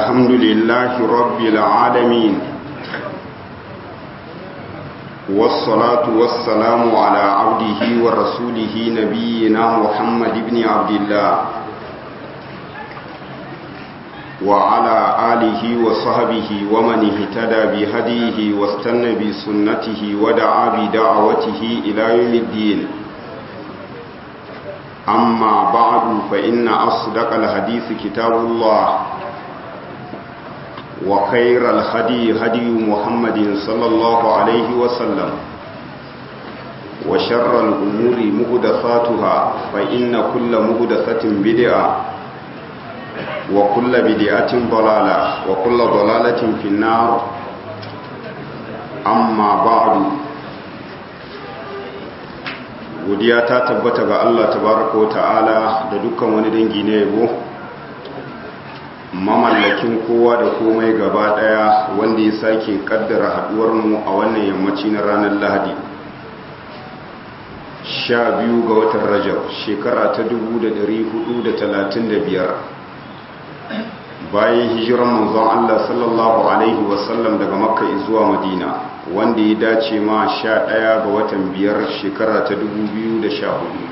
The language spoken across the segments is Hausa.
الحمد لله رب العالمين والصلاة والسلام على عبده ورسوله نبينا محمد بن عبد الله وعلى آله وصحبه ومن اهتدى بهديه واستنى بسنته ودعا بدعوته إلى يوم الدين أما بعد فإن أصدق الحديث كتاب الله وخير الهدي هدي محمد صلى الله عليه وسلم وشر الأمور مهدثاتها فإن كل مهدثة بدعة وكل بدعة ضلالة وكل ضلالة في النار أما بعد godiya ta tabbata ga Allah tabaraka wa ta'ala da dukkan wani dangi na yabo mamallakin kowa da komai gaba daya wanda ya sake kaddara haduwar mu a wannan yammaci na ranar Lahadi sha biyu ga watan Rajab shekara ta 1435 bayan hijiran manzon Allah sallallahu alaihi wasallam daga Makka zuwa Madina wanda ya dace ma sha ɗaya ga watan biyar shekara ta sha hudu.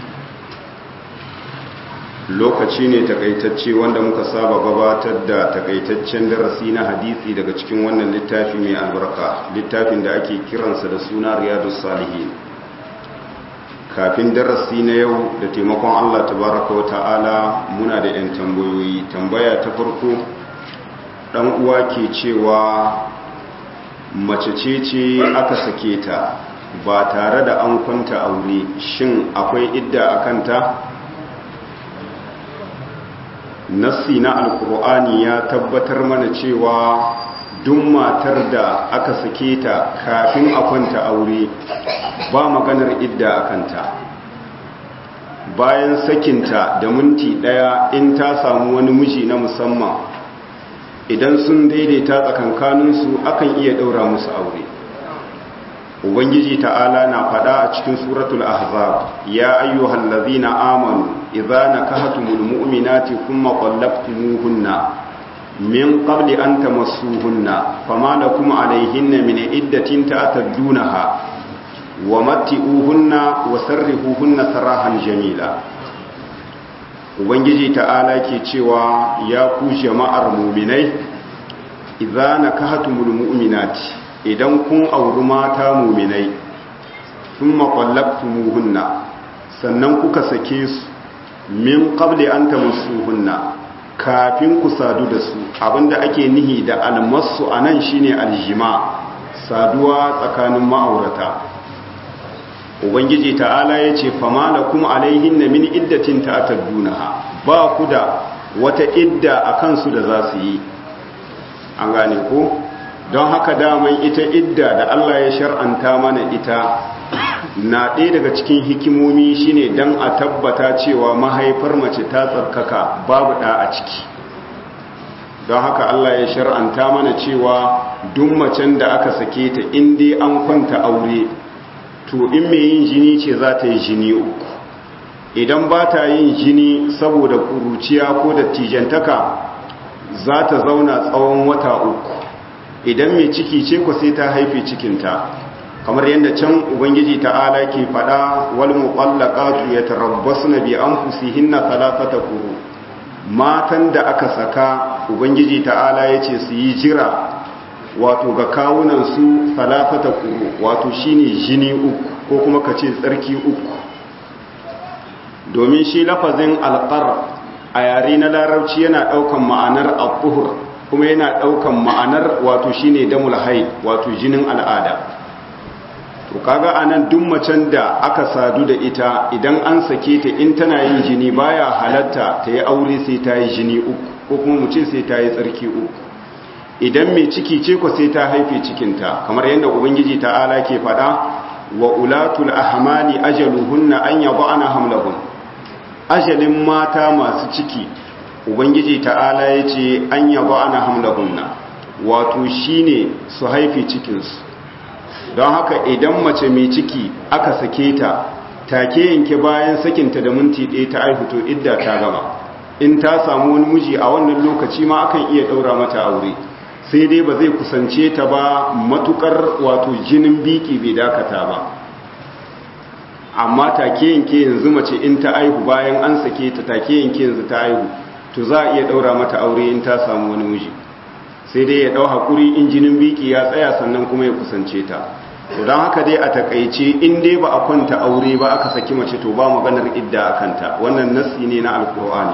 lokaci ne takaitacce wanda muka saba gabatar da takaitaccen darasi na hadisi daga cikin wannan littafi mai albarka littafin da ake kiransa da suna riyadus salihin kafin darasi na yau da taimakon Allah tabaraka wa ta'ala muna da 'yan tambayoyi tambaya ta farko ɗan uwa ke cewa mace ce ce aka sake ta ba tare da an kwanta aure shin akwai idda a kanta nassi na alkur'ani ya tabbatar mana cewa duk matar da aka sake ta kafin a kwanta aure ba maganar idda a kanta bayan sakinta da minti daya in ta samu wani miji na musamman idan sun daidaita tsakankaninsu akan iya ɗaura musu aure ubangiji ta'ala na faɗa a cikin suratul ahzab ya ayyuhal ladzina amanu idza nakahtumul mu'minati thumma qallaqtumuhunna min qabli an tamassuhunna fama lakum alayhinna min iddatin ta'taddunaha wa matti'uhunna wa sarrihuhunna sarahan jamila ubangiji ta'ala ke cewa ya ku jama'ar muminai idza nakahatumul mu'minati idan kun auri mata muminai thumma qallaqtumuhunna sannan kuka sake su min qabli an tamassuhunna kafin ku sadu da su abinda ake nihi da almasu anan shine aljima saduwa tsakanin ma'aurata ubangiji ta'ala ya ce fama da kuma alaihin na mini iddatin ta'ataddunaha ba ku da wata idda a kansu da za su yi an gane ko don haka daman ita idda da Allah ya shar'anta mana ita na ɗaya daga cikin hikimomi shine don a tabbata cewa mahaifar mace ta tsarkaka babu ɗa a ciki don haka Allah ya shar'anta mana cewa duk macen da aka sake ta in dai an kwanta aure to in mai yin jini ce za ta yi jini uku idan ba ta yin jini saboda kuruciya ko da tijantaka za ta zauna tsawon wata uku idan mai ciki ce ku sai ta haife cikinta kamar yadda can ubangiji ta'ala ke fada wal muqallaqatu yatarabbasna bi anfusihinna thalathata quru matan da aka saka ubangiji ta'ala yace su yi jira wato ga kawunansu salafata kuru wato shine jini uku ko kuma ka ce tsarki uku domin shi lafazin alƙar a yare na larabci yana ɗaukan ma'anar al kuma yana ɗaukan ma'anar wato shine damul haid wato jinin al'ada to kaga anan duk macen da aka sadu da ita idan an sake ta in tana yin jini baya halatta ta yi aure sai ta yi jini uku ko kuma mu ce sai ta yi tsarki uku idan mai ciki ce ko sai ta haife cikinta kamar yadda ubangiji ta'ala ke faɗa wa ulatul ahmali ajaluhunna an yad'ana hamlahun ajalin mata masu ciki ubangiji ta'ala yace an yad'ana hamlahunna wato shine su haife cikinsu don haka idan mace mai ciki aka sake ta take yanke bayan sakinta da minti ɗaya ta aihuto idda ta gama in ta samu wani miji a wannan lokaci ma akan iya daura mata aure sai dai ba zai kusance ta ba matukar wato jinin biki bai dakata ba amma take yanke yanzu mace in ta aihu bayan an sake ta take yanke yanzu ta aihu to za a iya daura mata aure in ta samu wani miji sai dai ya dau hakuri in jinin biki ya tsaya sannan kuma ya kusance ta to don haka dai a takaice in dai ba a kwanta aure ba aka saki mace to ba maganar idda a kanta wannan nassi ne na alkur'ani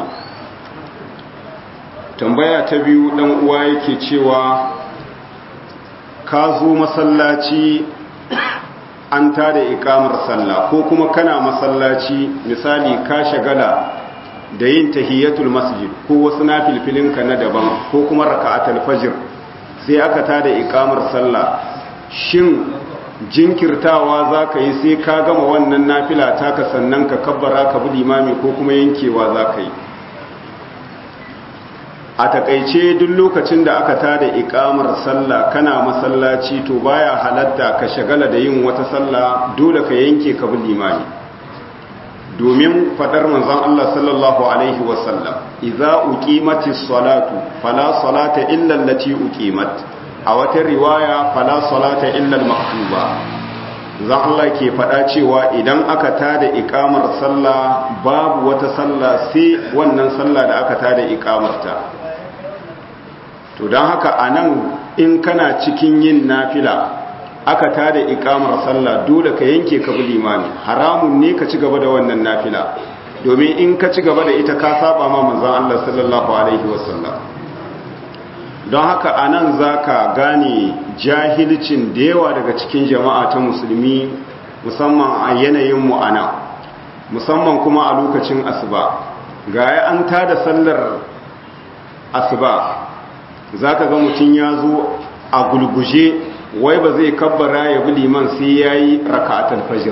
tambaya ta biyu dan uwa yake cewa ka zo masallaci an tada ikamar sallah ko kuma kana masallaci misali ka shagala da yin tahiyatul masjid ko wasu nafilfilinka na daban ko kuma raka'atul fajr sai aka tada ikamar sallah shin jinkirtawa za ka yi sai ka gama wannan nafila taka sannan ka kabbara ka bi limami ko kuma yankewa za ka yi a takaice duk lokacin da aka tada ikamar sallah kana masallaci to baya halatta ka shagala da yin wata sallah dole ka yanke ka bi limami domin fadar manzon Allah sallallahu alaihi wasallam idza uqimatis salatu fala salata illa allati uqimat a wata riwaya fala salata illa al-maktuba zan Allah ke faɗa cewa idan aka tada ikamar sallah babu wata sallah sai wannan sallah da aka tada ikamarta to don haka anan in kana cikin yin nafila aka tada ikamar sallah dole ka yanke ka bi limami haramun ne ka ci gaba da wannan nafila domin in ka ci gaba da ita ka saba ma manzon Allah sallallahu alaihi wasallam don haka a nan za ka gane jahilcin da yawa daga cikin jama'a ta musulmi musamman a yanayin mu'ana musamman kuma a lokacin asuba ga ya an tada sallar asuba za ka ga mutum ya zo a gulguje wai ba zai kabbara ya bi liman sai ya yi raka'atul fajr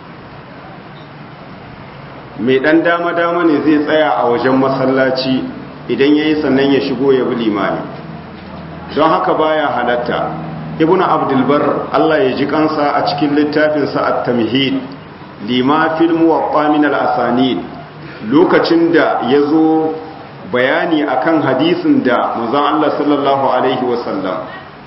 mai ɗan dama-dama ne zai tsaya a wajen masallaci idan ya yi sannan ya shigo ya bi limani don haka baya halatta ibn abdulbar Allah ya ji kansa a cikin littafinsa at-tamhid lima fil muwaffa min al-asanid lokacin da yazo bayani akan hadisin da manzon Allah sallallahu alaihi wasallam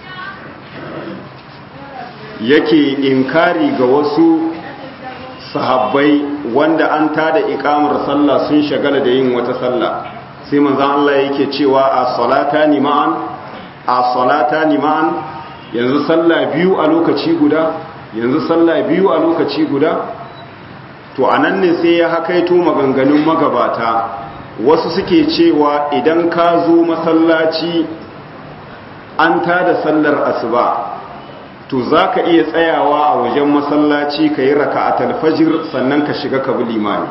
yake inkari ga wasu sahabbai wanda an tada ikamar sallah sun shagala da yin wata sallah sai manzon Allah yake cewa a salatani ma'an a salata liman yanzu sallah biyu a lokaci guda yanzu sallah biyu a lokaci guda to anan ne sai ya hakaito maganganun magabata wasu suke cewa idan ka zo masallaci an tada sallar asuba to za ka iya tsayawa a wajen masallaci ka yi raka'atul fajr sannan ka shiga ka bi limani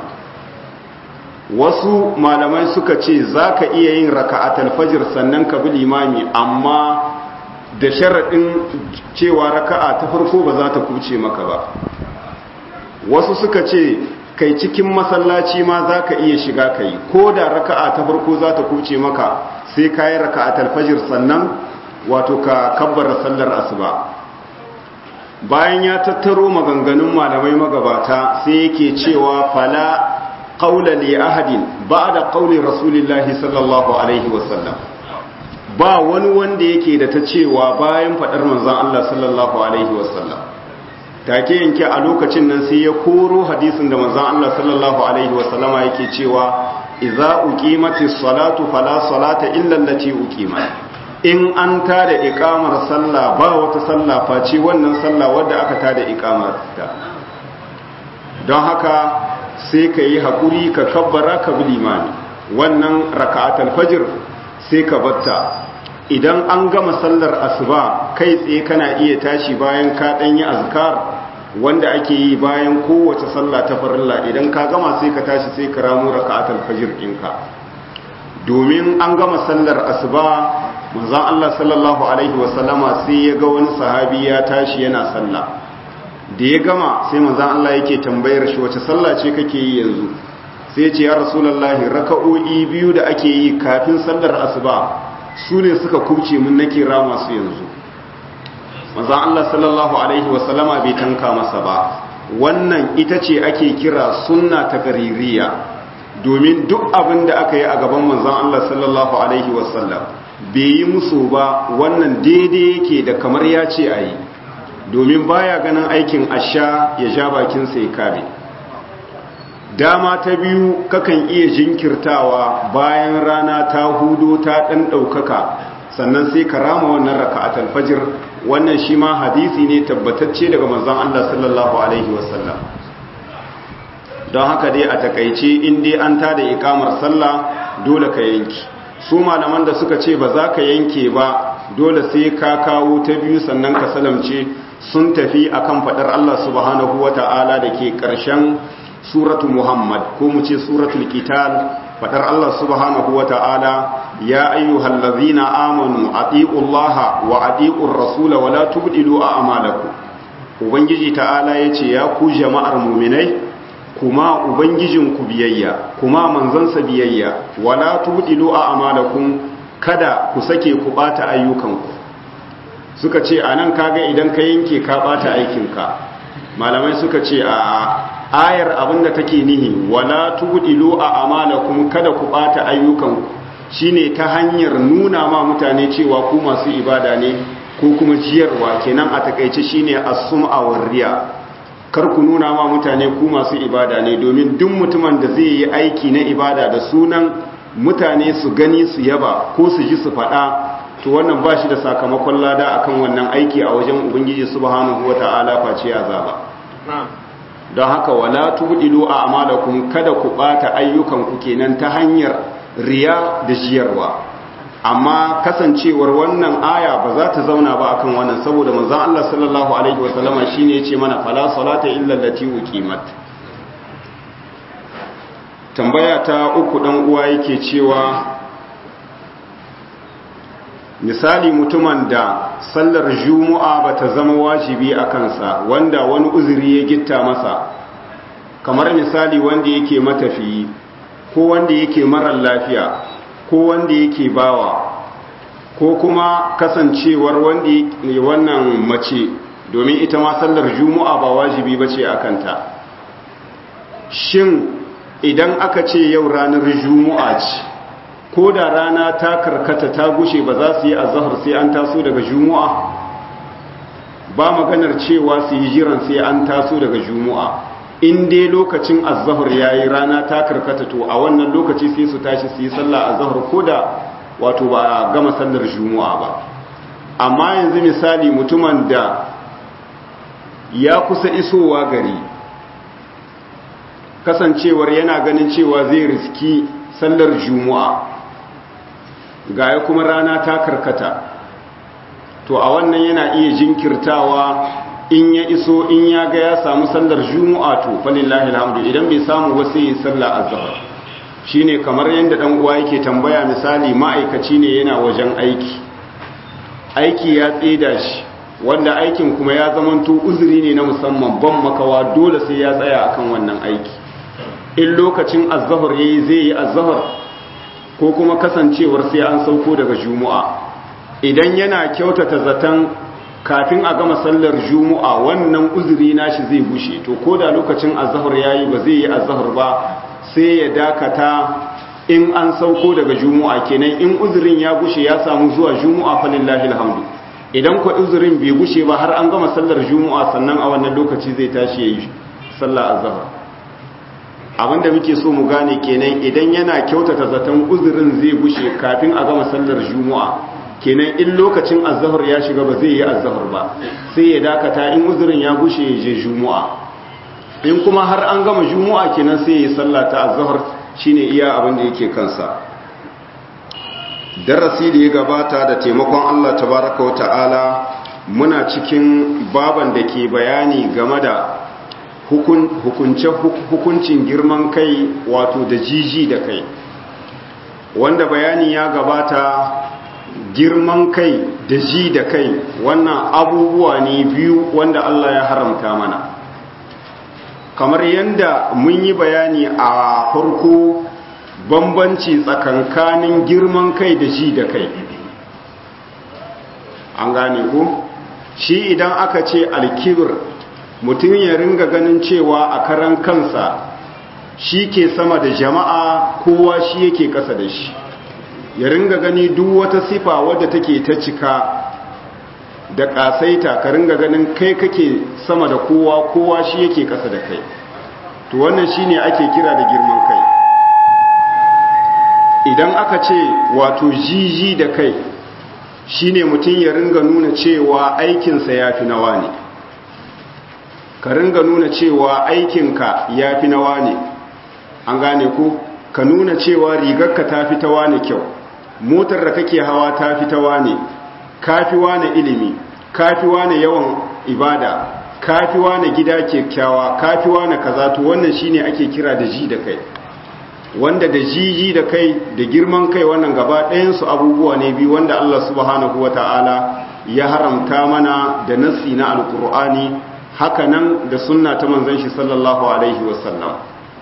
wasu malamai suka ce za ka iya yin raka'atul fajr sannan ka bi limami amma da sharaɗin cewa raka'a ta farko ba za ta kuce maka ba wasu suka ce kai cikin masallaci ma za ka iya shiga ka yi ko da raka'a ta farko za ta kuce maka sai ka yi raka'atul fajr sannan wato ka kabbara sallar asuba bayan ya tattaro maganganun malamai magabata sai yake cewa fala قول لأحد بعد قول رسول الله صلى الله عليه وسلم ba wani wanda yake da ta cewa bayan faɗar manzan Allah sallallahu alaihi wasallam take yanke a lokacin nan sai ya koro hadisin da manzan Allah sallallahu alaihi wasallama yake cewa idza uqimatis salatu fala salata illa allati uqimat in an tada iqamar sallah ba wata sallah face wannan sallah wadda aka tada iqamar ta don haka sai ka yi haƙuri ka kabbara ka bi limani wannan raka'atul fajr sai ka batta idan an gama sallar asuba kai tsaye kana iya tashi bayan ka ɗan yi azkar wanda ake yi bayan kowace sallah ta farilla idan ka gama sai ka tashi sai ka ramu raka'atul fajr ɗinka domin an gama sallar asuba manzon Allah sallallahu alaihi wasallama sai ya ga wani sahabi ya tashi yana sallah da ya gama sai manzan Allah yake tambayar shi wace sallah ce kake yi yanzu sai ce ya rasulullahi raka'o'i biyu da ake yi kafin sallar asuba su ne suka kubce mun nake rama su yanzu manzan Allah sallallahu alaihi wasallama bai tanka masa ba wannan ita ce ake kira sunna ta gaririya domin duk abin da aka yi a gaban manzon Allah sallallahu alaihi wasallam bai yi musu ba wannan daidai yake da kamar ya ce a yi domin baya ganin aikin asha ya ja bakinsa ya kare dama ta biyu kakan iya jinkirtawa bayan rana ta hudo ta ɗan ɗaukaka sannan sai ka rama wannan raka'atul fajr wannan shi ma hadisi ne tabbatacce daga manzon Allah sallallahu alaihi wasallam don haka dai a takaice in dai an tada ikamar sallah dole ka yanki su malaman da suka ce ba za ka yanke ba dole sai ka kawo ta biyu sannan ka salamce sun tafi akan fadar Allah subhanahu wata'ala da ke ƙarshen suratu Muhammad ko mu ce suratul Qital fadar Allah subhanahu wata'ala ya ayyuhal ladzina amanu atiullaha wa atiur rasul wa la tubdilu a'malakum ubangiji ta'ala yace ya ku jama'ar mu'minai kuma ubangijinku biyayya kuma manzansa biyayya wala tubdilu a'malakum kada ku sake ku bata ayyukanku suka ce anan kaga idan ka yanke ka bata aikinka malamai suka ce a ayar abinda take nihi wala tubdilu a'malakum kada ku bata ayyukanku shine ta hanyar nuna ma mutane cewa ku masu ibada ne ko kuma jiyarwa kenan a takeice shine as-sum'a war riya kar ku nuna ma mutane ku masu ibada ne domin duk mutumin da zai yi aiki na ibada da sunan mutane su gani su yaba ko su ji su faɗa to wannan ba shi da sakamakon lada akan wannan aiki a wajen ubangiji subhanahu wata'ala face azaba don haka wala tubdilu a'malakum kada ku bata ayyukan ku kenan ta hanyar riya da jiyarwa amma kasancewar wannan aya ba za ta zauna ba akan wannan saboda manzon Allah sallallahu alaihi wasallama shine yace mana fala salata illa allati uqimat tambaya ta uku dan uwa yake cewa misali mutumin da sallar juma'a bata zama wajibi a kansa wanda wani uzuri ya gitta masa kamar misali wanda yake matafiyi ko wanda yake marar lafiya ko wanda yake bawa ko kuma kasancewar wanda wannan mace domin ita ma sallar juma'a ba wajibi bace a kanta shin idan aka ce yau ranar juma'a ce ko da rana ta karkata ta gushe ba za su yi azahar sai an taso daga juma'a ba maganar cewa su yi jiran sai an taso daga juma'a in dai lokacin azahar ya yi rana ta karkata to a wannan lokaci sai su tashi su yi sallah azahar ko da wato ba a gama sallar juma'a ba amma yanzu misali mutumin da ya kusa isowa gari kasancewar yana ganin cewa zai riski sallar juma'a gaya kuma rana ta karkata to a wannan yana iya jinkirtawa in ya iso in ya ga ya samu sallar juma'a to falillahi alhamdu idan bai samu ba sai ya sallah azhar shine kamar yanda dan uwa yake tambaya misali ma'aikaci ne yana wajen aiki aiki ya tseda shi wanda aikin kuma ya zamanto uzuri ne na musamman ban makawa dole sai ya tsaya akan wannan aiki in lokacin azhar yayi zai yi azhar ko kuma kasancewar sai an sauko daga juma'a idan yana kyautata zaton kafin a gama sallar juma'a wannan uzuri nashi zai bushe to ko da lokacin azhar yayi ba zai yi azhar ba sai ya dakata in an sauko daga juma'a kenan in uzurin ya gushe ya samu zuwa juma'a falillahi alhamdu idan ko uzurin bai gushe ba har an gama sallar juma'a sannan a wannan lokaci zai tashi yayi sallar azhar abinda muke so mu gane kenan idan yana kyautata zaton uzurin zai gushe kafin a gama sallar juma'a kenan in lokacin azhar ya shiga ba zai yi azhar ba sai ya dakata in uzurin ya gushe ya je juma'a in kuma har an gama juma'a kenan sai ya yi sallah ta azhar shine iya abin da yake kansa darasi da ya gabata da taimakon Allah tabaraka wa ta'ala muna cikin baban da ke bayani game da hukuncin girman kai wato da jiji da kai wanda bayani ya gabata girman kai da ji da kai wannan abubuwa ne biyu wanda Allah ya haramta mana kamar yadda mun yi bayani a farko bambanci tsakankanin girman kai da ji da kai an gane ku shi idan aka ce alkibir mutum ya ringa ganin cewa a karan kansa shi ke sama da jama'a kowa shi yake ƙasa da shi ya ringa gani duk wata sifa wadda take ta cika da ƙasaita ka ringa ganin kai kake sama da kowa kowa shi yake ƙasa da kai to wannan shine ake kira da girman kai idan aka ce wato jiji da kai shine mutum ya ringa nuna cewa aikinsa ya fi nawa ne ka ringa nuna cewa aikinka ya fi nawa ne an gane ku ka nuna cewa rigarka ta fi tawa ne kyau motar da kake hawa ta fi tawa ne kafi wane ilimi kafi wane yawan ibada kafi wane gida kyakkyawa kafi wane kaza to wannan shine ake kira da ji da kai wanda da jiji da kai da girman kai wannan gaba ɗayansu abubuwa ne biyu wanda Allah subhanahu wata'ala ya haramta mana da nassi na alkur'ani hakanan da sunna ta manzon shi sallallahu alaihi wasallam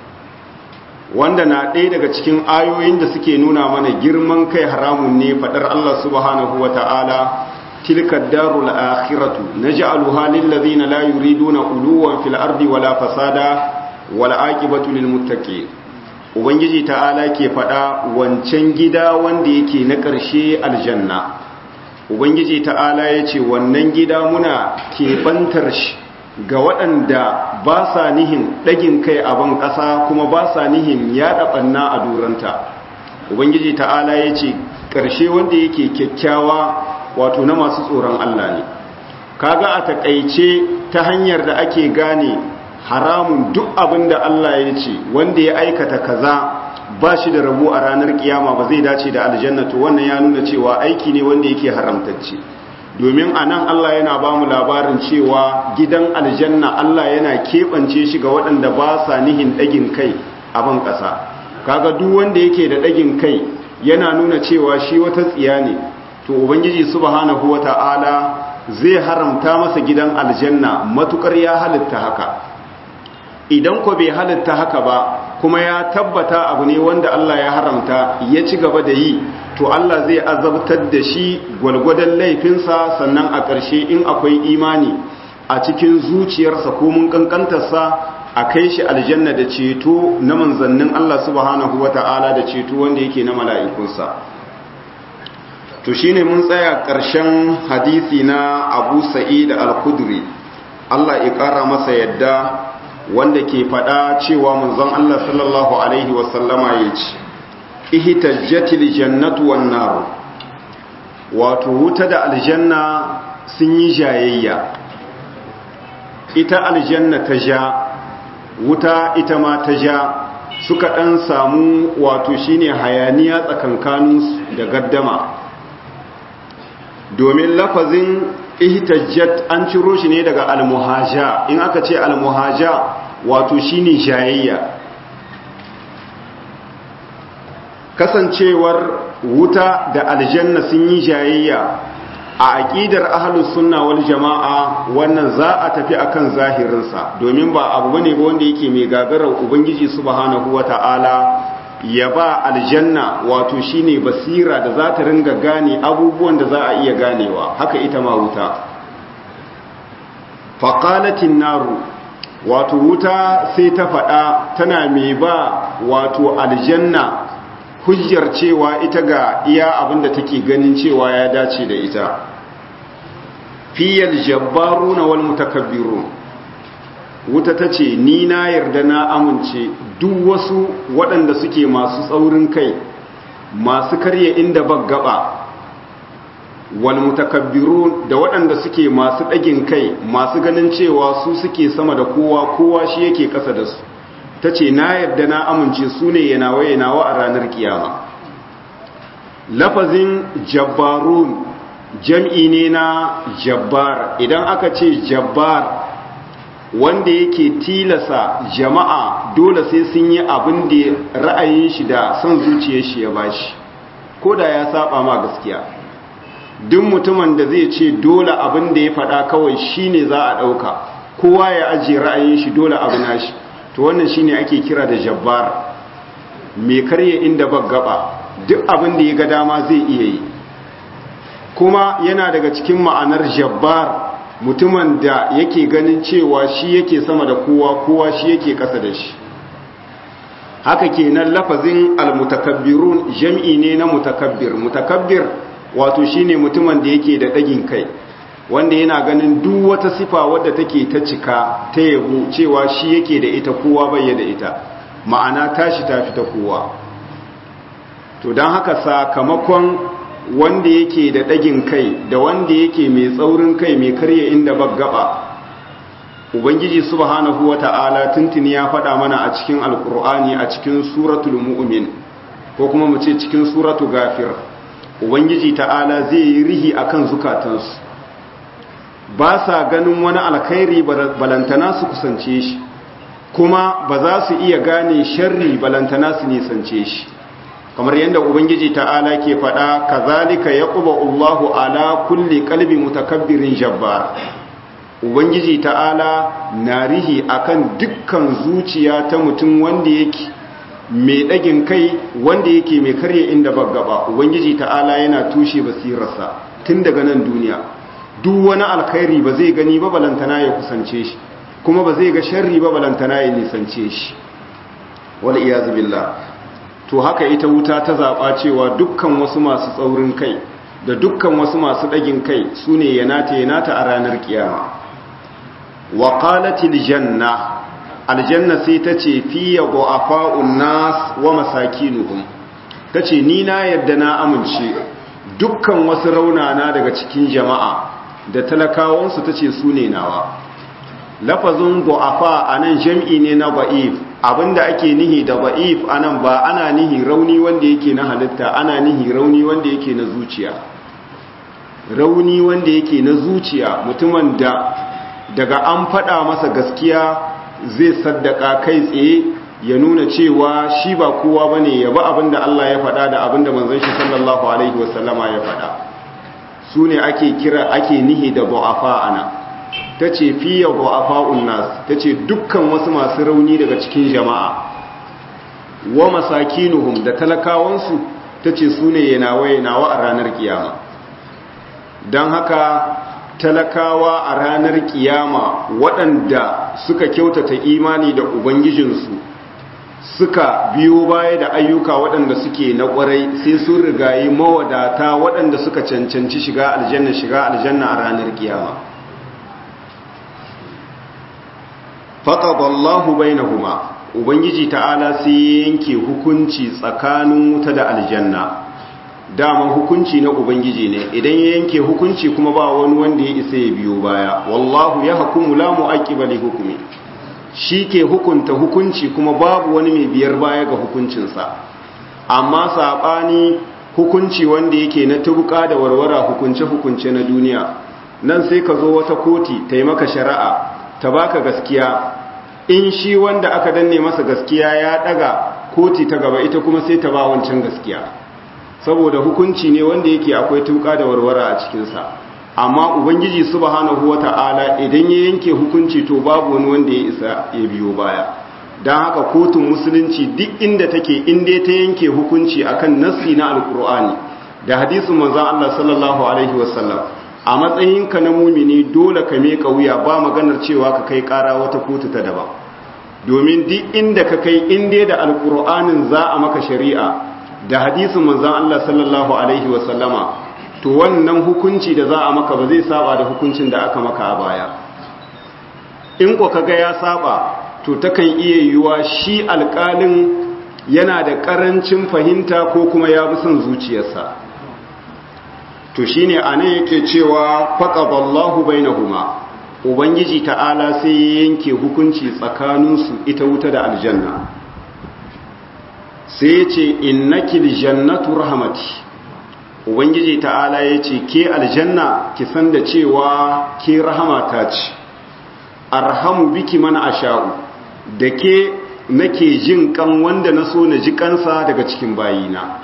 wanda na ɗaya daga cikin ayoyin da suke nuna mana girman kai haramun ne faɗar Allah subhanahu wa ta'ala tilka darul akhiratu naj'aluha lil ladina la yuriduna uluwan fil ardi wala fasada wala aqibatu lil muttaqin ubangiji ta'ala ke faɗa wancan gida wanda yake na ƙarshe aljanna ubangiji ta'ala yace wannan gida muna keɓantar shi ga waɗanda ba sa nihin ɗagin kai a ban ƙasa kuma ba sa nihin yaɗa ɓanna a duranta ubangiji ta'ala ya ce ƙarshe wanda yake kyakkyawa wato na masu tsoron allah ne kaga a taƙaice ta hanyar da ake gane haramun duk abin da allah ya ce wanda ya aikata kaza ba shi da rabu a ranar kiyama ba zai dace da aljannatu wannan ya nuna cewa aiki ne wanda yake haramtacce domin a nan Allah yana ba mu labarin cewa gidan aljanna Allah yana keɓance shi ga waɗanda ba sa nihin ɗagin kai a ban ƙasa kaga duk wanda yake da ɗagin kai yana nuna cewa shi wata tsiya ne to ubangiji subhanahu wata'ala zai haramta masa gidan aljanna matukar ya halitta haka idan ko bai halitta haka ba kuma ya tabbata abu ne wanda Allah ya haramta ya ci gaba da yi to Allah zai azabtar da shi gwalgwadon laifinsa sannan a ƙarshe in akwai imani a cikin zuciyarsa ko mun kankantarsa a kai shi aljanna da ceto na manzannin Allah subhanahu wata'ala da ceto wanda yake na mala'ikunsa to shine mun tsaya ƙarshen hadisi na Abu Sa'id al-Khudri Allah ya ƙara masa yadda wanda ke faɗa cewa manzon Allah sallallahu alaihi wasallama ya ce ihtajjatil jannatu wan nar wato wuta da aljanna sun yi jayayya ita aljanna ta ja wuta ita ma ta ja suka dan samu wato shine hayaniya tsakankanin da gaddama domin lafazin ihtajjat an ciro shi ne daga almuhaja in aka ce almuhaja wato shine jayayya kasancewar wuta da aljanna sun yi jayayya a aqidar ahlus sunna wal jamaa wannan za a tafi akan zahirinsa domin ba abu bane ba wanda yake mai gagarar ubangiji subhanahu wataala ya ba aljanna wato shine basira da za ta ringa gane abubuwan da za a iya ganewa haka ita ma wuta faqalatin naru wato wuta sai ta faɗa tana mai ba wato aljanna hujjar cewa ita ga iya abinda take ganin cewa ya dace da ita fiyal jabbaruna wal mutakabbirun wuta tace ni na yarda na amince duk wasu waɗanda suke masu tsaurin kai masu karya inda baggaba wal mutakabbirun da waɗanda suke masu ɗagin kai masu ganin cewa su suke sama da kowa kowa shi yake ƙasa da su ta ce na yarda na amince su ne yanawa yanawa a ranar kiyama lafazin jabbarun jam'i ne na jabbar idan aka ce jabbar wanda yake tilasa jama'a dole sai sun yi abin da ra'ayin shi da son zuciyar shi ya bashi ko da ya saba ma gaskiya duk mutumin da zai ce dole abin da ya faɗa kawai shine za a ɗauka kowa ya ajiye ra'ayin shi dole abu nashi to wannan shine ake kira da jabbar mai karye inda ba gaba duk abin da ya ga dama zai iya yi kuma yana daga cikin ma'anar jabbar mutumin da yake ganin cewa shi yake sama da kowa kowa shi yake ƙasa da shi haka kenan lafazin almutakabbirun jam'i ne na mutakabbir mutakabbir wato shine mutumin da yake da dagin kai wanda yana ganin duk wata sifa wadda take ta cika ta yabo cewa shi yake da ita kowa bai da ita ma'ana tashi ta fita kowa to don haka sakamakon wanda yake da dagin kai da wanda yake mai tsaurin kai mai karya inda baggaba ubangiji subhanahu wata'ala tuntuni ya faɗa mana a cikin alkur'ani a cikin suratul mu'min ko kuma mu ce cikin suratul gafir ubangiji ta'ala zai yi rihi akan zukatansu ba sa ganin wani alkhairi balantana su kusance shi kuma ba za su iya gane sharri balantana su nisance shi kamar yadda ubangiji ta'ala ke faɗa kazalika yaqubu Allahu ala kulli qalbi mutakabbirin jabbar ubangiji ta'ala na rihi akan dukkan zuciya ta mutum wanda yake mai ɗagin kai wanda yake mai karya inda baggaba ubangiji ta'ala yana tushe basirarsa tun daga nan duniya duk wani alkhairi ba zai gani ba balantana ya kusance shi kuma ba zai ga sharri ba balantana ya nisance shi wal iyaz billah to haka ita wuta ta zaba cewa dukkan wasu masu tsaurin kai da dukkan wasu masu ɗagin kai sune yanata yanata a ranar kiyama wa qalatil janna aljanna sai ta ce fiye du'afa'un nas wa masakinuhum ta ce ni na yadda na amince dukkan wasu raunana daga cikin jama'a da talakawansu ta ce su ne nawa lafazin du'afa a nan jam'i ne na ba'if abinda ake nihi da ba'if a nan ba ana nihi rauni wanda yake na halitta ana nihi rauni wanda yake na zuciya rauni wanda yake na zuciya mutumin da daga an faɗa masa gaskiya zai saddaka kai tsaye ya nuna cewa shi ba kowa bane ya ba abinda Allah ya faɗa da abinda manzon shi sallallahu alaihi wasallama ya faɗa su ne ake kira ake nihi da du'afa ana tace fiya du'afa'un nas tace dukkan wasu masu rauni daga cikin jama'a wa masakinuhum da talakawansu tace su ne yanawa yanawa a ranar kiyama dan haka talakawa a ranar kiyama waɗanda suka kyautata imani da ubangijinsu suka biyo baya da ayyuka waɗanda suke na ƙwarai sai sun rigayi mawadata waɗanda suka cancanci shiga aljanna shiga aljanna a ranar kiyama faqadallahu bainahuma ubangiji ta'ala sai yanke hukunci tsakanin wuta da aljanna daman hukunci na ubangiji ne idan ya yanke hukunci kuma ba wani wanda ya isa ya biyo baya wallahu ya hukumu la mu'aqqiba li hukmi shi ke hukunta hukunci kuma babu wani mai biyar baya ga hukuncinsa amma sabani hukunci wanda yake na tubuka da warwara hukunce hukunce na duniya nan sai ka zo wata koti ta yi maka shari'a ta baka gaskiya in shi wanda aka danne masa gaskiya ya daga koti ta gaba ita kuma sai ta ba wancan gaskiya saboda hukunci ne wanda yake akwai tuka da warwara a cikinsa amma ubangiji subhanahu wata'ala idan ya yanke hukunci to babu wani wanda ya isa ya biyo baya don haka kotun musulunci duk inda take inda ta yanke hukunci akan nassi na alkur'ani da hadisin manzon Allah sallallahu alaihi wasallam a matsayinka na mumini dole ka meka wuya ba maganar cewa ka kai kara wata kotu ta daban domin duk inda ka kai inda da alkur'anin za a maka shari'a da hadisin manzan Allah sallallahu Alaihi wasallama to wannan hukunci da za a maka ba zai saba da hukuncin da aka maka a baya in ko kaga ya saba to takan iya yiwuwa shi alƙalin yana da ƙarancin fahimta ko kuma ya bi son zuciyarsa to shine anan yake cewa faqadallahu bainahuma ubangiji ta'ala sai ya yanke hukunci tsakaninsu ita wuta da aljanna sai ya ce innakil jannatu rahmati ubangiji ta'ala ya ce ke aljanna ki san da cewa ke rahamata ce arhamu biki mana asha'u da ke nake jin kan wanda na so na ji kansa daga cikin bayina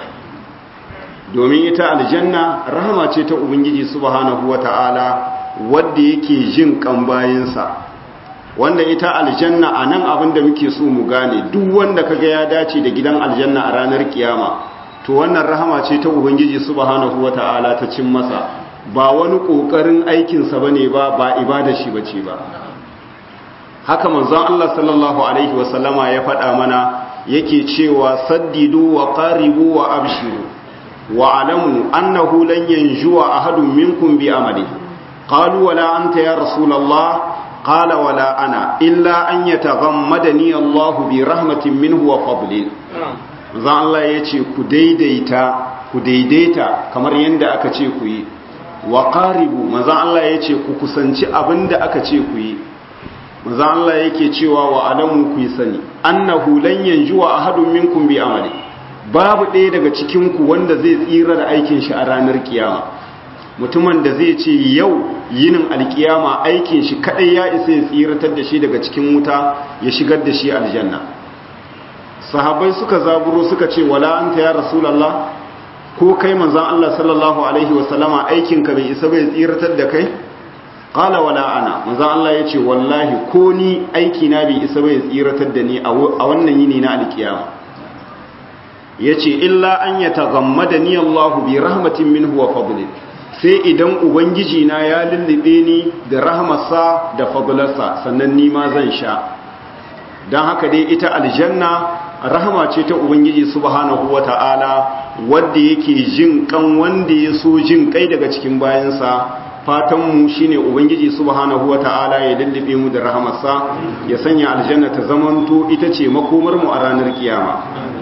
domin ita aljanna rahama ce ta ubangiji subhanahu wata'ala wadda yake jin kan bayinsa wanda ita aljanna a nan abin da muke so mu gane duk wanda kaga ya dace da gidan aljanna a ranar kiyama to wannan rahama ce ta ubangiji subhanahu wata'ala ta cin masa ba wani kokarin aikinsa bane ba ba ibada shi bace ba haka manzon Allah sallallahu alaihi wasallama ya faɗa mana yake cewa saddidu wa qaribu wa abshiru wa alamu annahu lan yanjuwa ahadun minkum bi amali qalu wala anta ya rasulullah qala wala ana illa an yataghammadani Allah bi rahmatin minhu wa fadlin zan Allah yace ku daidaita ku daidaita kamar yanda aka ce ku yi wa qaribu manzon Allah yace ku kusanci abinda aka ce ku yi manzon Allah yake cewa wa alamu ku yi sani annahu lan yanjuwa ahadun minkum bi amali babu ɗaya daga cikin ku wanda zai tsira da aikin shi a ranar kiyama mutumin da zai ce yau yinin alkiyama aikin shi kadai ya isa ya tsiratar da shi daga cikin wuta ya shigar da shi aljanna sahabbai suka zaburo suka ce wala anta ya rasulullah ko kai manzon Allah sallallahu alaihi wasallama aikin ka bai isa bai tsiratar da kai qala wala ana manzon Allah yace wallahi ko ni aiki na bai isa bai tsiratar da ni a wannan yini na alkiyama yace illa an yataghammadani Allah bi rahmatin minhu wa fadlin sai idan ubangiji na ya lullube ni da rahmarsa da fadlarsa sannan ni ma zan sha dan haka dai ita aljanna rahama ce ta ubangiji subhanahu wata'ala wanda yake jin kan wanda ya so jin kai daga cikin bayansa fatan mu shine ubangiji subhanahu wata'ala ya lullube mu da rahamarsa ya sanya aljanna ta zamanto ita ce makomar mu a ranar kiyama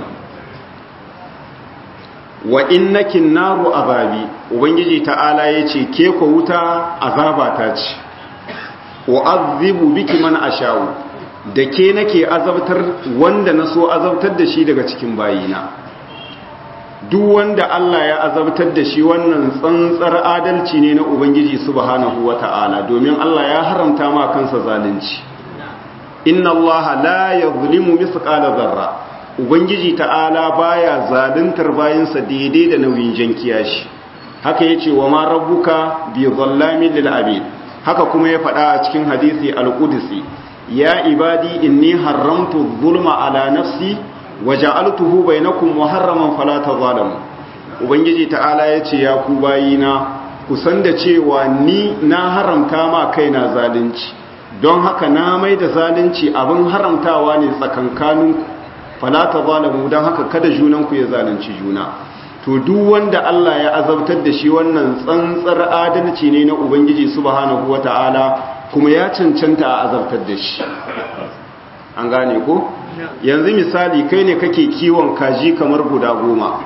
wa innakin naru azabi ubangiji ta'ala yace ke ko wuta azaba ta ce wa azibu biki man asha'u da ke nake azabtar wanda na so azabtar da shi daga cikin bayina duk wanda Allah ya azabtar da shi wannan tsantsar adalci ne na ubangiji subhanahu wata'ala domin Allah ya haramta ma kansa zalunci inna Allah la yuzlimu mithqala dharra ubangiji ta'ala baya zaluntar bayinsa daidai da nauyin jankiya shi haka yace wa ma rabbuka bi dhallamin lil abid haka kuma ya faɗa a cikin hadisi al-qudsi ya ibadi inni haramtu zulma ala nafsi wa ja'altuhu bainakum muharraman fala tazalamu ubangiji ta'ala yace ya ku bayina ku san da cewa ni na haramta ma kaina zalunci don haka na mai da zalunci abin haramtawa ne tsakankaninku fala tazalamu don haka kada junanku ya zalunci juna to duk wanda Allah ya azabtar da shi wannan tsantsar adalci ne na ubangiji subhanahu wata'ala kuma ya cancanta a azabtar da shi an gane ko yanzu misali kai ne kake kiwon kaji kamar guda goma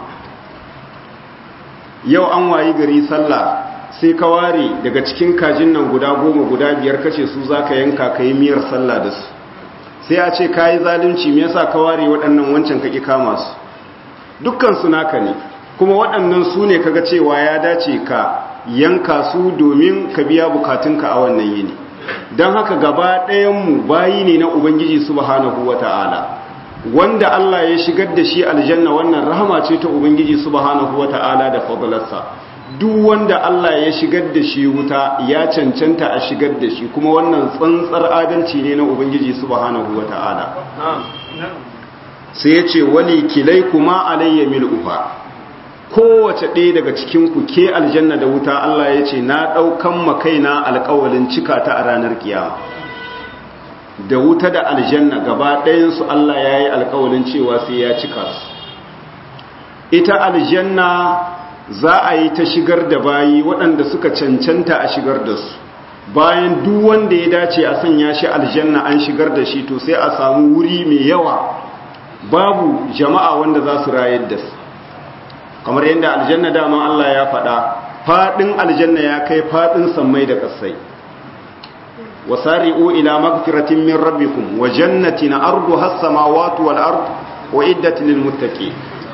yau an wayi gari sallah sai ka ware daga cikin kajin nan guda goma guda biyar kace su zaka yanka ka yi miyar sallah da su sai a ce ka yi zalunci me yasa ka ware waɗannan wancan kaki kama su dukkan su naka ne kuma waɗannan su ne kaga cewa ya dace ka yanka su domin ka biya bukatunka a wannan yini don haka gaba ɗayanmu bayi ne na ubangiji subhanahu wata'ala wanda Allah ya shigar da shi aljanna wannan rahama ce ta ubangiji subhanahu wata'ala da fadlarsa duk wanda Allah ya shigar da shi wuta ya cancanta a shigar da shi kuma wannan tsantsar adalci ne na ubangiji subhanahu wata'ala sai ya ce wali kilai kuma alayya mil'uha kowace ɗaya daga cikinku ke aljanna da wuta Allah ya ce na ɗaukan makaina alƙawalin cika ta a ranar kiyama da wuta da aljanna gaba ɗayansu Allah ya yi alƙawalin cewa sai ya cika su ita aljanna za a yi ta shigar da bayi waɗanda suka cancanta a shigar da su bayan duk wanda ya dace a sanya shi aljanna an shigar da shi to sai a samu wuri mai yawa babu jama'a wanda za su rayar da su kamar yadda aljanna dama Allah ya faɗa faɗin aljanna ya kai faɗin sammai da ƙasai wasari'u ila magfiratin min rabbikum wa jannatin arduha as-samawati wal ard wa iddat lil muttaqin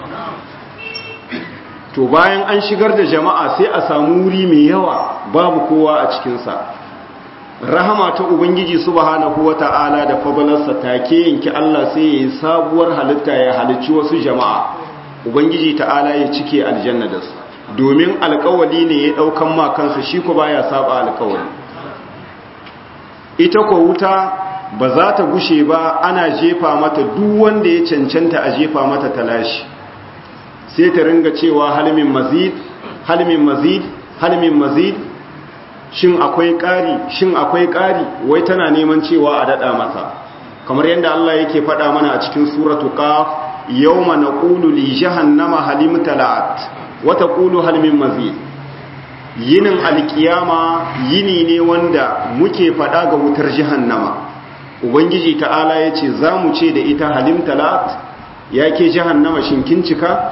to bayan an shigar da jama'a sai a samu wuri mai yawa babu kowa a cikin sa rahama ta ubangiji subhanahu wata'ala da fadalarsa take yanki Allah sai ya yi sabuwar halitta ya halicci wasu jama'a ubangiji ta'ala ya cike aljanna da su domin alkawali ne ya daukan ma kansa shi ko baya saba alkawali ita ko wuta ba za ta gushe ba ana jefa mata duk wanda ya cancanta a jefa mata talashi sai ta ringa cewa halmin mazid halmin mazid halmin mazid shin akwai ƙari shin akwai ƙari wai tana neman cewa a daɗa masa kamar yadda Allah yake faɗa mana a cikin suratu qaf yawma naqulu li jahannama halim talat wa taqulu hal min mazid yinin alkiyama yini ne wanda muke faɗa ga wutar jahannama ubangiji ta'ala yace zamu ce da ita halim talat yake jahannama shin kin cika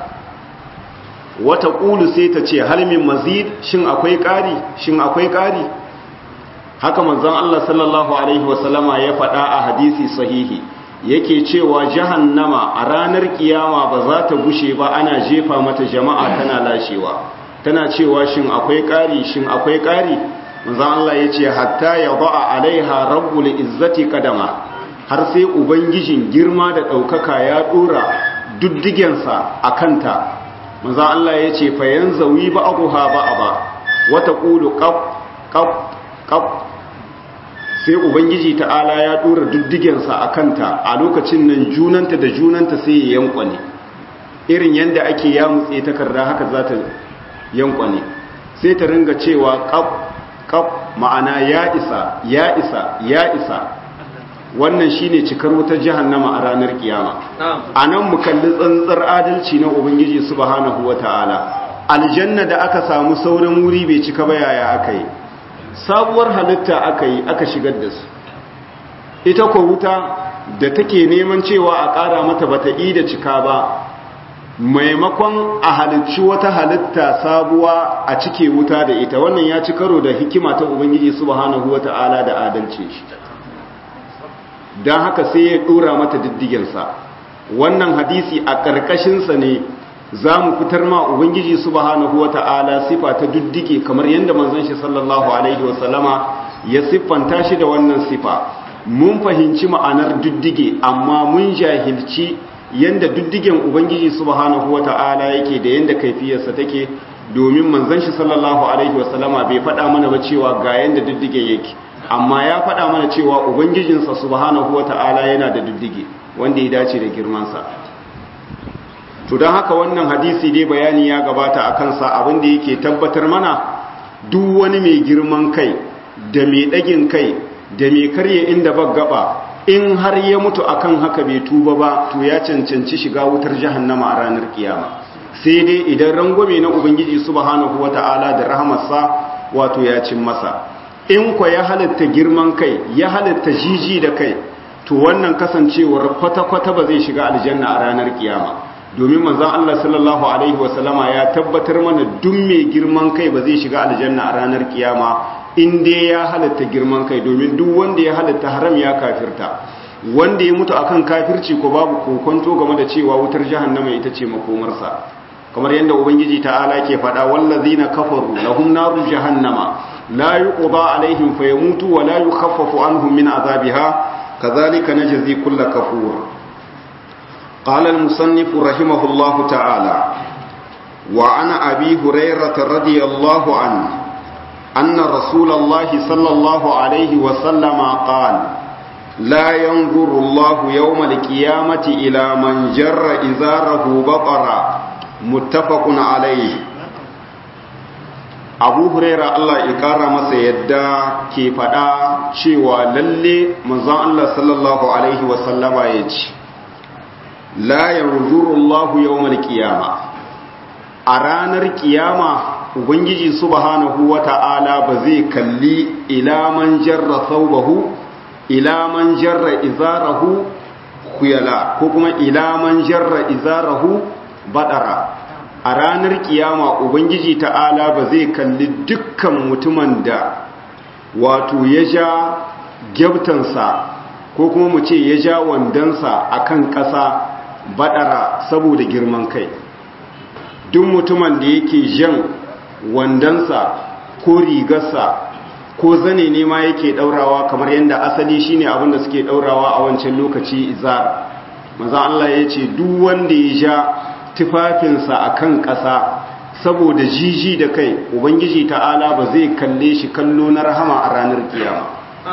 wata ƙulu sai ta ce halmin mazid shin akwai ƙari shin akwai ƙari haka manzon Allah sallallahu alaihi wasallama ya faɗa a hadisi sahihi yake cewa jahannama a ranar kiyama ba za ta gushe ba ana jefa mata jama'a tana lashewa tana cewa shin akwai ƙari shin akwai ƙari manzon Allah ya ce hatta ya ba'a alaiha rabbul izzati kadama har sai ubangijin girma da ɗaukaka ya ɗora duddigensa a kanta manzo Allah ya ce fayan zawi ba abuha ba ba wata qulu qab qab qab sai ubangiji ta'ala ya dora diddigensa a kanta a lokacin nan junanta da junanta sai ya yankwane irin yanda ake yamutse takarda haka za ta yankwane sai ta ringa cewa qab qab ma'ana ya isa ya isa ya isa wannan shine cikar wutar jahannama a ranar kiyama anan mu kalli tsantsar adalci na ubangiji subhanahu wataala aljanna da aka samu sauran wuri bai cika ba yaya aka yi sabuwar halitta aka yi aka shigar da su ita ko wuta da take neman cewa a ƙara mata bata yi da cika ba maimakon a halicci wata halitta sabuwa a cike wuta da ita wannan ya ci karo da hikima ta ubangiji subhanahu wataala da adalci shi don haka sai ya dora mata diddigensa wannan hadisi a ƙarƙashinsa ne za mu fitar ma ubangiji subhanahu wa ta'ala sifa ta diddige kamar yadda manzon shi sallallahu alaihi wasallama ya siffanta shi da wannan sifa mun fahimci ma'anar diddige amma mun jahilci yadda diddigen ubangiji subhanahu wa ta'ala yake da yadda kaifiyarsa take domin manzon shi sallallahu alaihi wasallama bai faɗa mana ba cewa ga yadda diddige yake amma ya faɗa mana cewa ubangijinsa subhanahu wata'ala yana da diddige wanda ya dace da girmansa to don haka wannan hadisi dai bayani ya gabata a kansa abinda yake tabbatar mana duk wani mai girman kai da mai ɗagin kai da mai karye inda ba gaba in har ya mutu akan haka bai tuba ba to ya cancanci shiga wutar jahannama a ranar kiyama sai dai idan rangwame na ubangiji subhanahu wata'ala da rahamarsa wato ya cin masa in kwa ya halitta girman kai ya halitta jiji da kai to wannan kasancewar kwata-kwata ba zai shiga aljanna a ranar kiyama domin manzon Allah sallallahu alaihi wasallama ya tabbatar mana duk mai girman kai ba zai shiga aljanna a ranar kiyama in dai ya halitta girman kai domin duk wanda ya halitta haram ya kafirta wanda ya mutu akan kafirci ko babu kokonto game da cewa wutar jahannama ita ce makomarsa kamar yadda ubangiji ta'ala ke faɗa wallazina kafaru lahum naru jahannama لا يقضى عليهم فيموتوا ولا يخفف عنهم من عذابها كذلك نجزي كل كفور قال المصنف رحمه الله تعالى وعن أبي هريرة رضي الله عنه أن رسول الله صلى الله عليه وسلم قال لا ينظر الله يوم القيامة إلى من جر إزاره بطرا متفق عليه abu huraira Allah ya kara masa yadda ke faɗa cewa lalle manzon Allah sallallahu alaihi wasallama ya ce la yanzuru Allah yawmal qiyama a ranar kiyama ubangiji subhanahu wata'ala ba zai kalli ila man jarra thawbahu ila man jarra izarahu khuyala ko kuma ila man jarra izarahu badara a ranar kiyama ubangiji ta'ala ba zai kalli dukkan mutumin da wato ya ja gyabtansa ko kuma mu ce ya ja wandansa a kan ƙasa baɗara saboda girman kai duk mutumin da yake jan wandansa ko rigarsa ko zane ne ma yake ɗaurawa kamar yadda asali shine abin da suke ɗaurawa a wancan lokaci izar maza Allah ya ce duk wanda ya ja tufafinsa a kan ƙasa saboda jiji da kai ubangiji ta'ala ba zai kalle shi kallo na rahama a ranar kiyama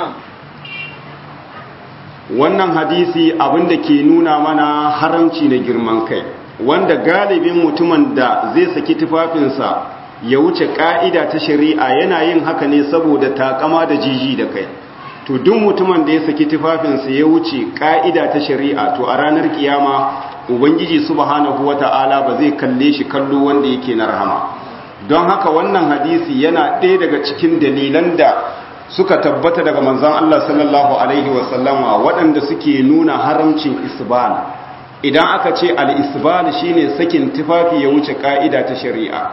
wannan hadisi abinda ke nuna mana haramci na girman kai wanda galibin mutumin da zai saki tufafinsa ya wuce ka'ida ta shari'a yana yin haka ne saboda takama da jiji da kai to duk mutumin da ya saki tufafinsa ya wuce ka'ida ta shari'a to a ranar kiyama ubangiji subhanahu wata'ala ba zai kalle shi kallo wanda yake na rahama don haka wannan hadisi yana ɗaya daga cikin dalilan da suka tabbata daga manzon Allah sallallahu alaihi wasallama waɗanda suke nuna haramcin isbal idan aka ce al-isbal shine sakin tufafi ya wuce ka'ida ta shari'a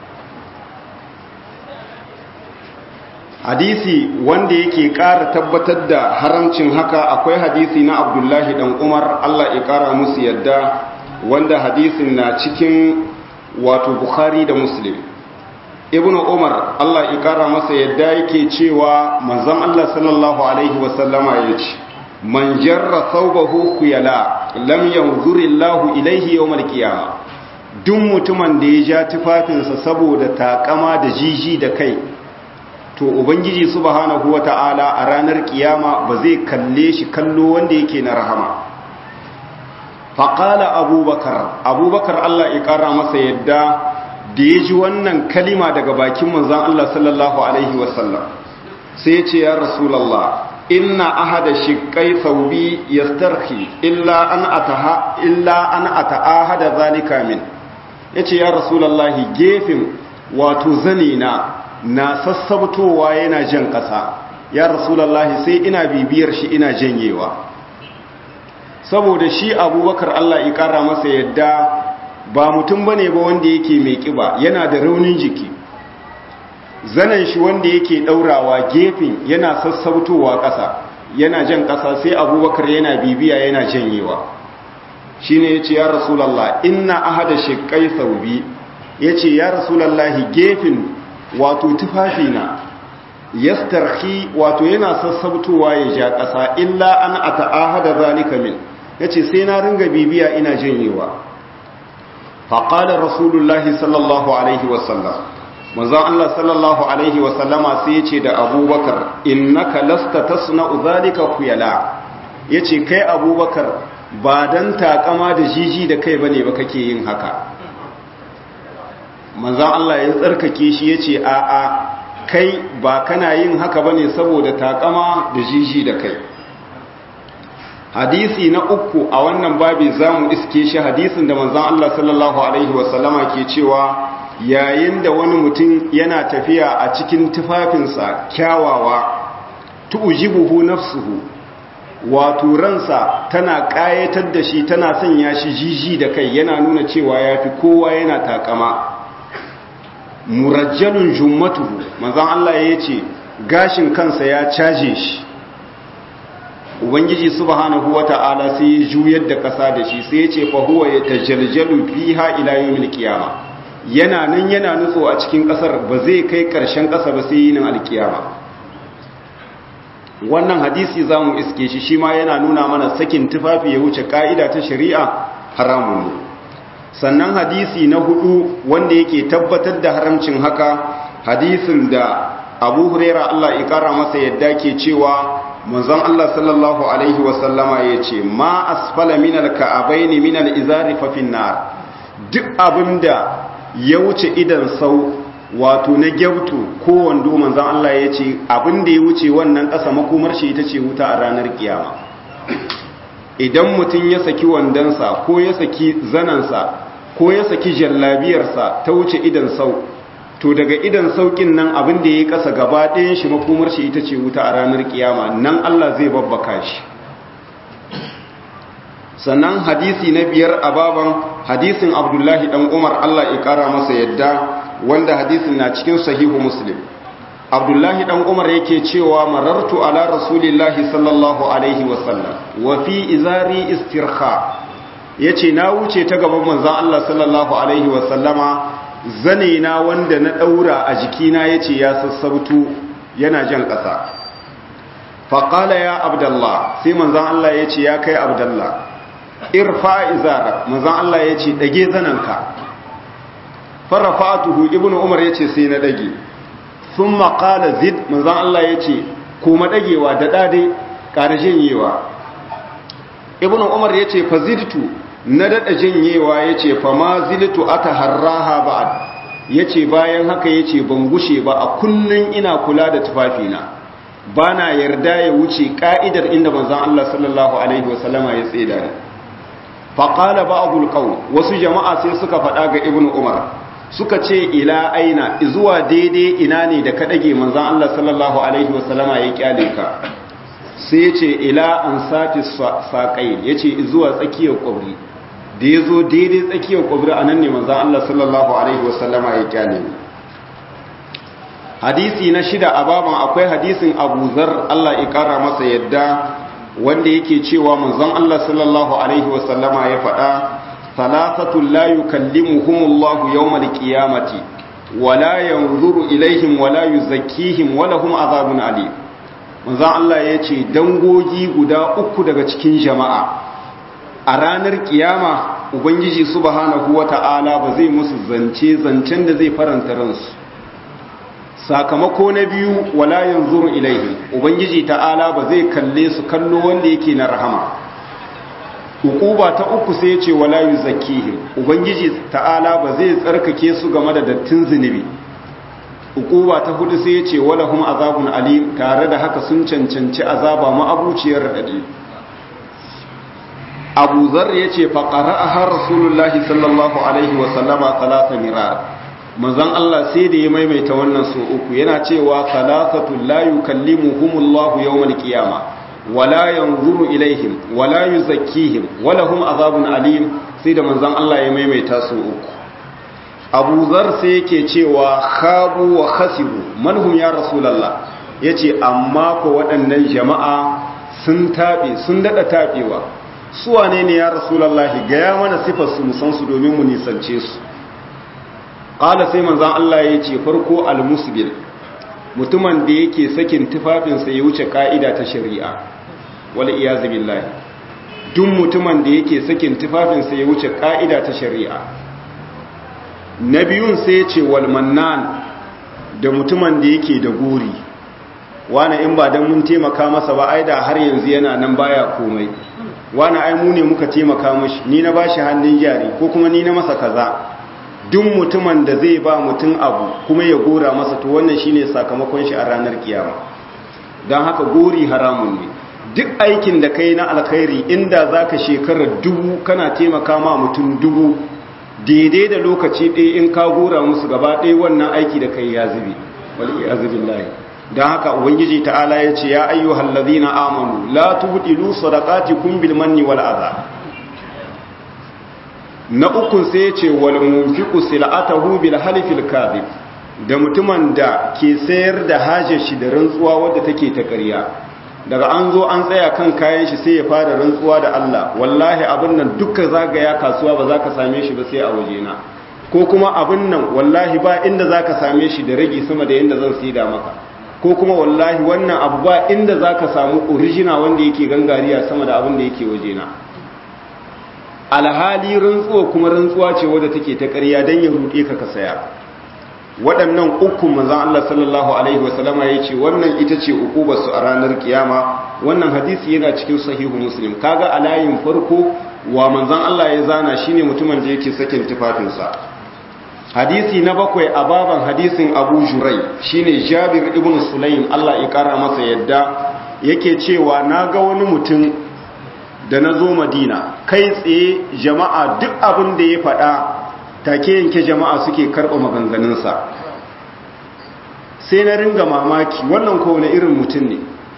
hadisi wanda yake ƙara tabbatar da haramcin haka akwai hadisi na abdullahi dan umar allah ya ƙara musu yadda wanda hadisin na cikin wato bukhari da muslim ibn umar allah ya ƙara masa yadda yake cewa manzon allah sallallahu alaihi wasallama ya ce man jarra thawbahu khuyala lam yanzurillahu ilaihi yawmal qiyamah duk mutumin da ya ja tufafinsa saboda takama da jiji da kai to ubangiji subhanahu wata'ala a ranar kiyama ba zai kalle shi kallo wanda yake na rahama faƙala abubakar abubakar allah ya ƙara masa yadda da ya ji wannan kalima daga bakin manzan allah sallallahu alaihi wasallam sai ya ce ya rasulallah inna ahada shiƙai saubi ya starki illa an ataha illa an ata'ahada zalika min ya ce ya rasulallahi gefen wato zane na na sassabtowa yana jan ƙasa ya rasulallahi sai ina bibiyar shi ina janyewa saboda shi abubakar Allah ya ƙara masa yadda ba mutum bane ba wanda yake mai ƙiba yana da raunin jiki zanen shi wanda yake ɗaurawa gefen yana sassabtowa ƙasa yana jan ƙasa sai abubakar yana bibiya yana janyewa shi ne ya ce ya rasulallah ina ahada shekai saubi ya ce ya rasulallahi gefen wato tufafina yastarhi wato yana sassabtowa ya ja ƙasa illa an ata'ahada zalika min yace sai na ringa bibiya ina janyewa faqala rasulullahi sallallahu alaihi wasallam manzon Allah sallallahu alaihi wasallama sai yace da abubakar innaka lasta tasna'u zalika khuyala yace kai abubakar ba dan takama da jiji da kai bane ba kake yin haka manzan Allah ya tsarkake shi ya ce a a kai ba kana yin haka bane saboda takama da jiji da kai hadisi na uku a wannan babi za mu iske shi hadisin da manzan Allah sallallahu Alaihi wasallama ke cewa yayin da wani mutum yana tafiya a cikin tufafinsa kyawawa tu'jibuhu nafsuhu wato ransa tana ƙayatar da shi tana sanya shi jiji da kai yana nuna cewa yafi kowa yana takama murajjalun jummatuhu manzon Allah ya ce gashin kansa ya caje shi ubangiji subhanahu wata'ala sai ya juyar da ƙasa da shi sai ya ce fa huwa yatajaljalu fiha ila yawmil qiyama yana nan yana nutso a cikin ƙasar ba zai kai ƙarshen ƙasa ba sai yinin alkiyama wannan hadisi zamu iske shi shi ma yana nuna mana sakin tufafi ya wuce ka'ida ta shari'a haramun ne sannan hadisi na hudu wanda yake tabbatar da haramcin haka hadisin da abu huraira Allah ya kara masa yadda ke cewa manzon Allah sallallahu alaihi wasallama ya ce ma asfala minal ka'abaini minal izari fa finnar duk abinda ya wuce idan sau wato na gyautu ko wando manzon Allah ya ce abinda ya wuce wannan ƙasa makomar shi ita ce wuta a ranar kiyama idan mutum ya saki wandonsa ko ya saki zanansa ko ya saki jallabiyarsa ta wuce idan sau to daga idan saukin nan abin da ya kasa gaba ɗayan shi makomar shi ita ce wuta a ranar kiyama nan Allah zai babbaka shi sannan hadisi na biyar a baban hadisin abdullahi dan umar Allah ya kara masa yadda wanda hadisin na cikin sahihu muslim abdullahi dan umar yake cewa marartu ala rasulillahi sallallahu alaihi wasallam wa fi izari istirha ya ce na wuce ta gaban manzan Allah sallallahu Alaihi wasallama zane na wanda na ɗaura a jikina ya ce ya sassautu yana jan ƙasa faƙala ya abdallah sai manzan Allah ya ce ya kai abdallah irfa izara manzan Allah ya ce ɗage zanenka farafatuhu ibn umar ya ce sai na ɗage sun maƙala zid manzan Allah ya ce kuma ɗagewa da ɗade ƙara janyewa ibn umar ya ce fazidtu na daɗa janyewa ya ce fama zilitu ata harraha ba'ad ya ce bayan haka ya ce ban gushe ba a kullum ina kula da tufafina bana yarda ya wuce ka'idar inda manzon Allah sallallahu alaihi wasallama ya tseda ni faqala ba'dul qawl wasu jama'a sai suka faɗa ga ibnu umar suka ce ila aina zuwa daidai ina ne da ka dage manzon Allah sallallahu alaihi wasallama ya kyale ka sai ya ce ila an sati saƙai ya ce zuwa tsakiyar ƙwabri da ya zo daidai tsakiyar ƙwabri a nan ne manzan Allah sallallahu Alaihi wasallama ya kyale ne hadisi na shida a baban akwai hadisin abu zar Allah ya ƙara masa yadda wanda yake cewa manzan Allah sallallahu Alaihi wasallama ya faɗa salasatun la yukallimuhumullahu yawmal qiyamati wala yanzuru ilaihim wala yuzakkihim wala hum azabun alim manzan Allah ya ce dangogi guda uku daga cikin jama'a a ranar kiyama ubangiji subhanahu wata'ala ba zai musu zance zancen da zai faranta ransu sakamako na biyu wala yanzuru ilaihim ubangiji ta'ala ba zai kalle su kallo wanda yake na rahama hukuba ta uku sai ya ce wala yuzakkihim ubangiji ta'ala ba zai tsarkake su game da dattin zunubi ukuba ta hudu sai ya ce walahum azabun alim tare da haka sun cancanci azaba ma'abuciyar radadi abu zar ya ce faƙara a har rasulullahi sallallahu alaihi wasallama talata mirar manzan Allah sai da ya maimaita wannan so uku yana cewa talatatu la yukallimuhumullahu yawmal qiyama wala yanzuru ilaihim wala yuzakkihim walahum azabun alim sai da manzan Allah ya maimaita so uku abu zar sai yake cewa khabu wa khasibu manhum ya rasulallah ya ce amma ko waɗannan jama'a sun taɓe sun daɗa taɓewa su wane ne ya rasulallah gaya mana sifarsu musansu domin mu nisance su ƙala sai manzan Allah ya ce farko almusbil mutumin da yake sakin tufafinsa ya wuce ƙa'ida ta shari'a wal iyazu billahi duk mutumin da yake sakin tufafinsa ya wuce ƙa'ida ta shari'a na biyun sai ya ce walmannan da mutumin da yake da gori wani in ba don mun taimaka masa ba ai da har yanzu yana nan baya komai wani ai mu ne muka taimaka mashi ni na bashi hannun jari ko kuma ni na masa kaza duk mutumin da zai ba mutum abu kuma ya gora masa to wannan shine sakamakon shi a ranar kiyama don haka gori haramun ne duk aikin da kai na alkhairi inda zaka shekarar dubu kana taimaka ma mutum dubu daidai da lokaci ɗaya in ka gora musu gaba ɗaya wannan aiki da kai ya zube wal iyazubin lahi don haka ubangiji ta'ala ya ce ya ayyuhal ladhina amanu la tubdilu sadaqatikum bil manni wal adha na ukun sai ya ce wal munfiqu sil'atahu bil halifil kadhib da mutumin da ke sayar da hajar shi da rantsuwa wadda take ta ƙarya daga an zo an tsaya kan kayan shi sai ya fara rantsuwa da Allah wallahi abin nan dukkan zagaya kasuwa ba za ka same shi ba sai a wajena ko kuma abin nan wallahi ba inda za ka same shi da ragi sama da yadda zan sida maka ko kuma wallahi wannan abu ba inda za ka samu original wanda yake gangariya sama da abin da yake wajena alhali rantsuwa kuma rantsuwa ce wadda take ta ƙarya don ya ruɗe ka ka saya waɗannan uku manzan Allah sallallahu Alaihi wasallama ya ce wannan ita ce su a ranar kiyama wannan hadisi yana cikin sahihu muslim kaga a layin farko wa manzan Allah ya zana shine mutumin da yake sakin tufafinsa hadisi na bakwai a baban hadisin abu jurai shine jabir ibn sulaim Allah ya kara masa yadda yake cewa na ga wani mutum da na zo madina kai tsaye jama'a duk abin da ya faɗa take yanke jama'a suke karɓa maganganunsa sai na ringa mamaki wannan kowane irin mutum ne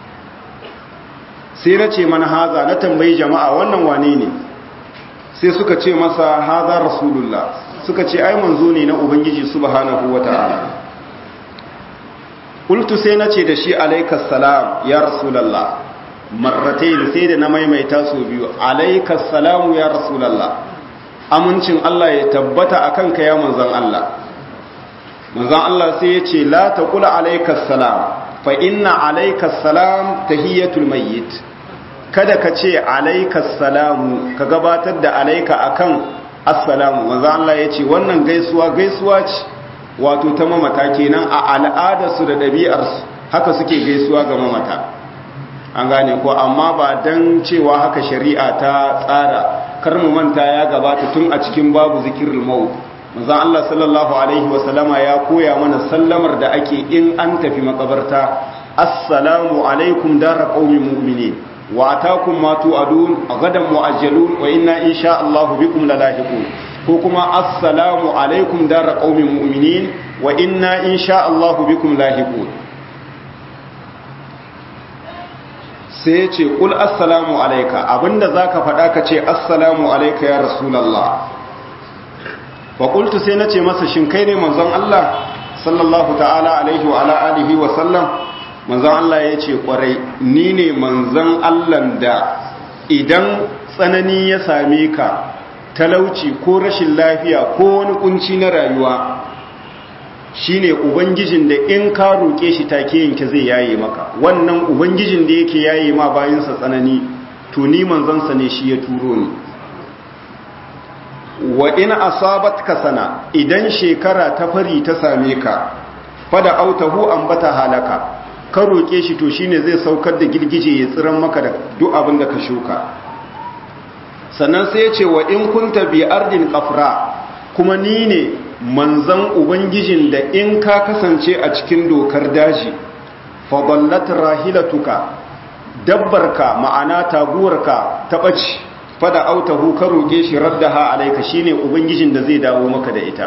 sai na ce mana haza na tambayi jama'a wannan wane ne sai suka ce masa haza rasulullah suka ce ai manzo ne na ubangiji subhanahu wata'ala qultu sai na ce da shi alaikas salam ya rasulullah marratayn sai da na maimaita su biyu alaikas salamu ya rasulullah amincin Allah ya tabbata a kanka ya manzan Allah manzan Allah sai ya ce la ta kula alaikas salam fa inna alaikas salam tahiyyatul mayyit kada ka ce alaikas salamu ka gabatar da alaika akan assalamu manzan Allah ya ce wannan gaisuwa gaisuwa ce wato ta mamata kenan a al'adarsu da ɗabi'arsu haka suke gaisuwa ga mamata an gane ko amma ba don cewa haka shari'a ta tsara kar mu manta ya gabata tun a cikin babu zikirul maut manzon Allah sallallahu alaihi wasallama ya koya mana sallamar da ake in an tafi makabarta assalamu alaikum dara qaumin mu'minin wa atakum ma tu'adun gadan mu'ajjalun wa inna insha Allah bikum lalahiqun ko kuma assalamu alaikum dara qaumin mu'minin wa inna insha Allah bikum lahiqun sai ya ce ƙul assalamu alaika abinda za ka faɗa ka ce assalamu alaika ya rasulallah wa ƙultu sai na ce masa shin kai ne manzon Allah sallallahu ta'ala alaihi wa ala alihi wa sallam manzon Allah ya ce ƙwarai ni ne manzon Allah da idan tsanani ya same ka talauci ko rashin lafiya ko wani kunci na rayuwa shine ubangijin da in ka roƙe shi take yanke zai yaye maka wannan ubangijin da yake yaye ma bayansa tsanani to ni manzansa ne shi ya turo ni wa in asabatka sana idan shekara ta fari ta same ka fada autahu ambata halaka ka roƙe shi to shine zai saukar da girgije ya tsiran maka da duk abin da ka shuka sannan sai ya ce wa in kunta bi ardin qafra kuma ni ne manzan ubangijin da in ka kasance a cikin dokar daji fadallat rahilatuka dabbarka ma'ana taguwarka ta ɓaci fada autahu ka roƙe shi raddaha alaika shine ubangijin da zai dawo maka da ita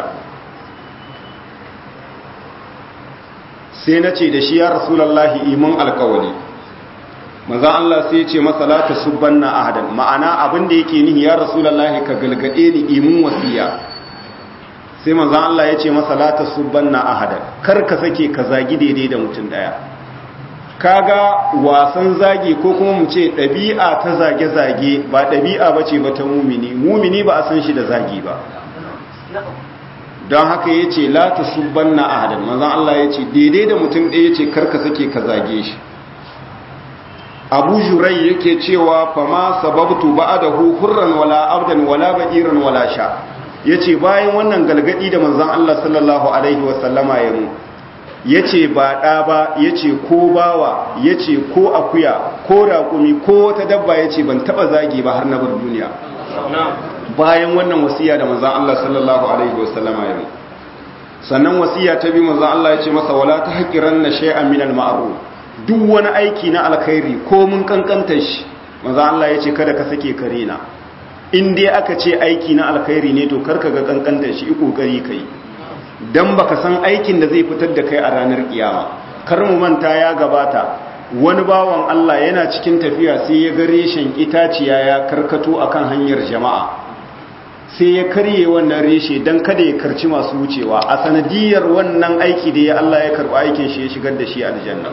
sai na ce da shi ya rasulallahi iman alkawali manzan Allah sai ce masa la tasubbanna ahadan ma'ana abin da yake nihi ya rasulallahi ka galgade ni imun wasiya sai manzan Allah ya ce masa la tasubbanna ahadan kar ka sake ka zagi daidai da mutum daya kaga wasan zagi ko kuma mu ce ɗabi'a ta zage-zage ba ɗabi'a ba ce ba ta mumini mumini ba a san shi da zagi ba don haka ya ce la ta subban na ahadan manzan Allah ya ce daidai da mutum ɗaya ce karka sake ka zage shi abu jurai yake cewa fama sababtu ba da hurran wala abdan wala ba'iran wala sha ya ce bayan wannan galgadi da manzan Allah sallallahu alaihi wasallama ya mu ya ce ba ɗa ba ya ce ko bawa ya ce ko akuya ko raƙumi ko wata dabba ya ce ban taɓa zagi ba har na bar duniya bayan wannan wasiya da manzan Allah sallallahu alaihi wasallama ya yi sannan wasiya ta bi manzan Allah ya ce masa wala ta haƙiran na shay'an minal ma'ruf duk wani aiki na alkhairi ko mun kankantar shi manzan Allah ya ce kada ka sake kare na in dai aka ce aiki na alkhairi ne to karka ga kankantar shi i kokari kai dan baka san aikin da zai fitar da kai a ranar kiyama kar mu manta ya gabata wani bawan Allah yana cikin tafiya sai ya ga reshen itaciya ya karkato akan hanyar jama'a sai ya karye wannan reshe dan kada ya karci masu wucewa a sanadiyar wannan aiki da ya Allah ya karba aikin shi ya shigar da shi aljanna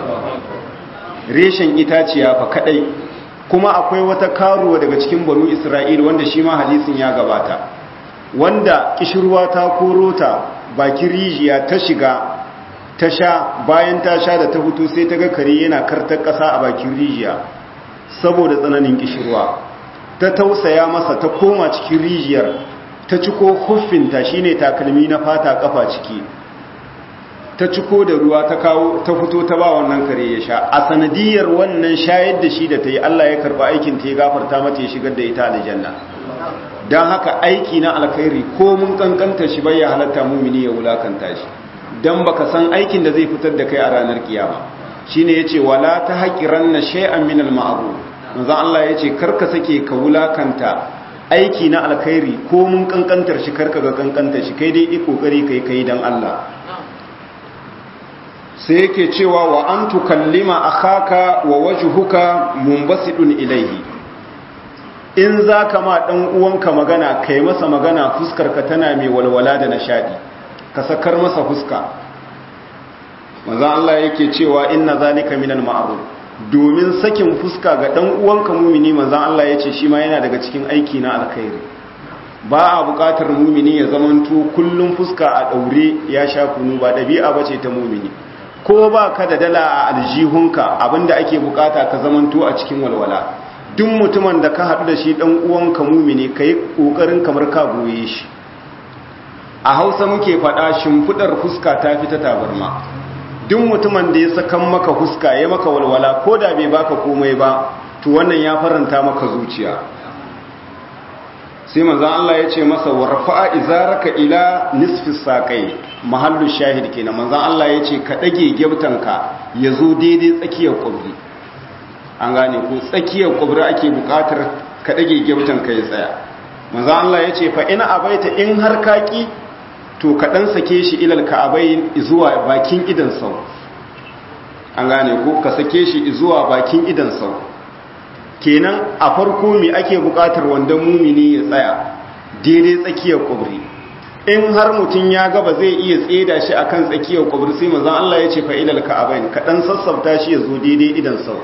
reshen itaciya fa kadai kuma akwai wata karuwa daga cikin banu Isra'il wanda shi ma hadisin ya gabata wanda kishirwa ta koro ta bakin rijiya ta shiga ta sha bayan ta sha da ta fito sai ta ga kare yana kartar ƙasa a bakin rijiya saboda tsananin kishirwa ta tausaya masa ta koma cikin rijiyar ta ciko huffinta shine takalmi na fata kafa ciki ta ciko da ruwa ta kawo ta fito ta ba wannan kare ya sha a sanadiyar wannan shayar da shi da ta yi Allah ya karba aikin ta ya gafarta mata ya shigar da ita aljanna don haka aiki na alkhairi ko mun kankanta shi bai ya halatta mumini ya wulakanta shi don baka san aikin da zai fitar da kai a ranar kiyama shine yace wala ta haqiranna shay'an min al-ma'ruf manzo Allah yace karka sake ka wulakanta aiki na alkhairi ko mun kankantar shi karka ga kankantar shi kai dai i kokari kai kai dan Allah sai yake cewa wa an tukallima akhaka wa wajhuka munbasidun ilayhi in za ka ma ɗan uwanka magana ka yi masa magana fuskarka tana mai walwala da nishadi ka sakar masa fuska manzan Allah yake cewa inna zalika minal ma'ruf domin sakin fuska ga ɗan uwanka mumini manzan Allah ya ce shi ma yana daga cikin aiki na alkhairi ba a buƙatar mumini ya zamanto kullum fuska a ɗaure ya sha kunu ba ɗabi'a ba ce ta mumini ko ba ka da dala a aljihunka abinda ake buƙata ka zamanto a cikin walwala duk mutumin da ka haɗu da shi ɗan uwanka mumini ka yi ƙoƙarin kamar ka goye shi a hausa muke faɗa shimfiɗar fuska ta fi ta tabarma duk mutumin da ya sakan maka fuska ya maka walwala ko da bai baka komai ba to wannan ya faranta maka zuciya sai manzon Allah ya ce masa warfa'a izaraka ila nisfi saqai mahallu shahid kenan manzon Allah ya ce ka dage gyautanka ya zo daidai tsakiyar kubri an gane ko tsakiyar kubri ake bukatar ka dage gyautanka ya tsaya manzon Allah ya ce fa ina abaita in har kaki to ka dan sake shi ilal ka'abain zuwa bakin idan sau an gane ko ka sake shi zuwa bakin idan sau kenan a farko me ake bukatar wanda mumini ya tsaya daidai tsakiyar kubri in har mutum ya gaba zai iya tseda shi akan tsakiyar kubri sai manzon Allah ya ce fa ilal ka'abain ka dan sassafta shi ya zo daidai idan sau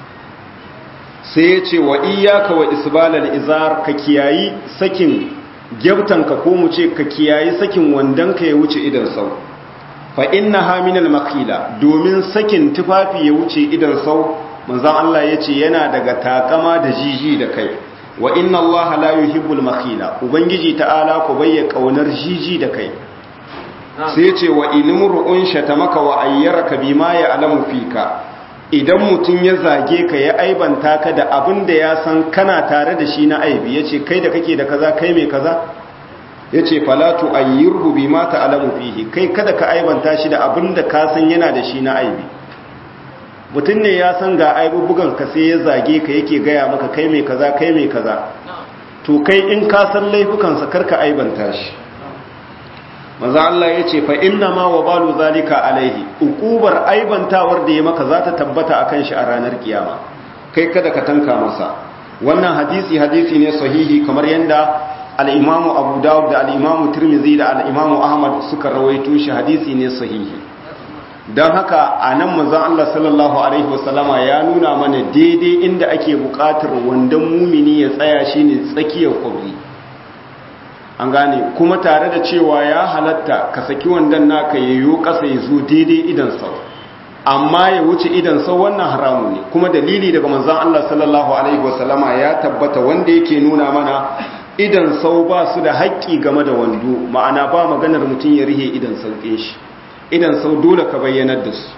sai ya ce wa iyyaka wa isbalal izar ka kiyayi sakin gyabtanka ko mu ce ka kiyayi sakin wandanka ya wuce idan sau fa inna haminal makila domin sakin tufafi ya wuce idan sau manzon Allah ya ce yana daga takama da jiji da kai wa inna Allah la yuhibbul makila ubangiji ta'ala ku bayya kaunar jiji da kai sai ce wa ilmur'un shatamaka wa ayyaraka bima ya alamu fika idan mutum ya zage ka ya aibanta ka da abin da ya san kana tare da shi na aibi ya ce kai da kake da kaza kai mai kaza ya ce falatu ayyirhu bi ma ta'alamu fihi kai kada ka aibanta shi da abin da ka san yana da shi na aibi mutum ne ya san ga aibubugan ka sai ya zage ka yake gaya maka kai mai kaza kai mai kaza to kai in ka san laifukansa karka aibanta shi maza Allah ya ce fa inna ma wa balu zalika alaihi ukubar aibantawar da ya maka za ta tabbata akan shi a ranar kiyama kai kada ka tanka masa wannan hadisi hadisi ne sahihi kamar yadda al-imamu abu dawud da al-imamu tirmidhi da al-imamu ahmad suka rawaito shi hadisi ne sahihi don haka a nan manzon Allah sallallahu alaihi wasallama ya nuna mana daidai inda ake buƙatar wandon mumini ya tsaya shine tsakiyar kwabri an gane kuma tare da cewa ya halatta ka saki wandon naka yayyo ƙasa ya zo daidai idan sau amma ya wuce idan sau wannan haramu ne kuma dalili daga manzon Allah sallallahu alaihi wasallama ya tabbata wanda yake nuna mana idan sau ba su da haƙƙi game da wando ma'ana ba maganar mutum ya rihe idan sauƙin shi idan sau dole ka bayyanar da su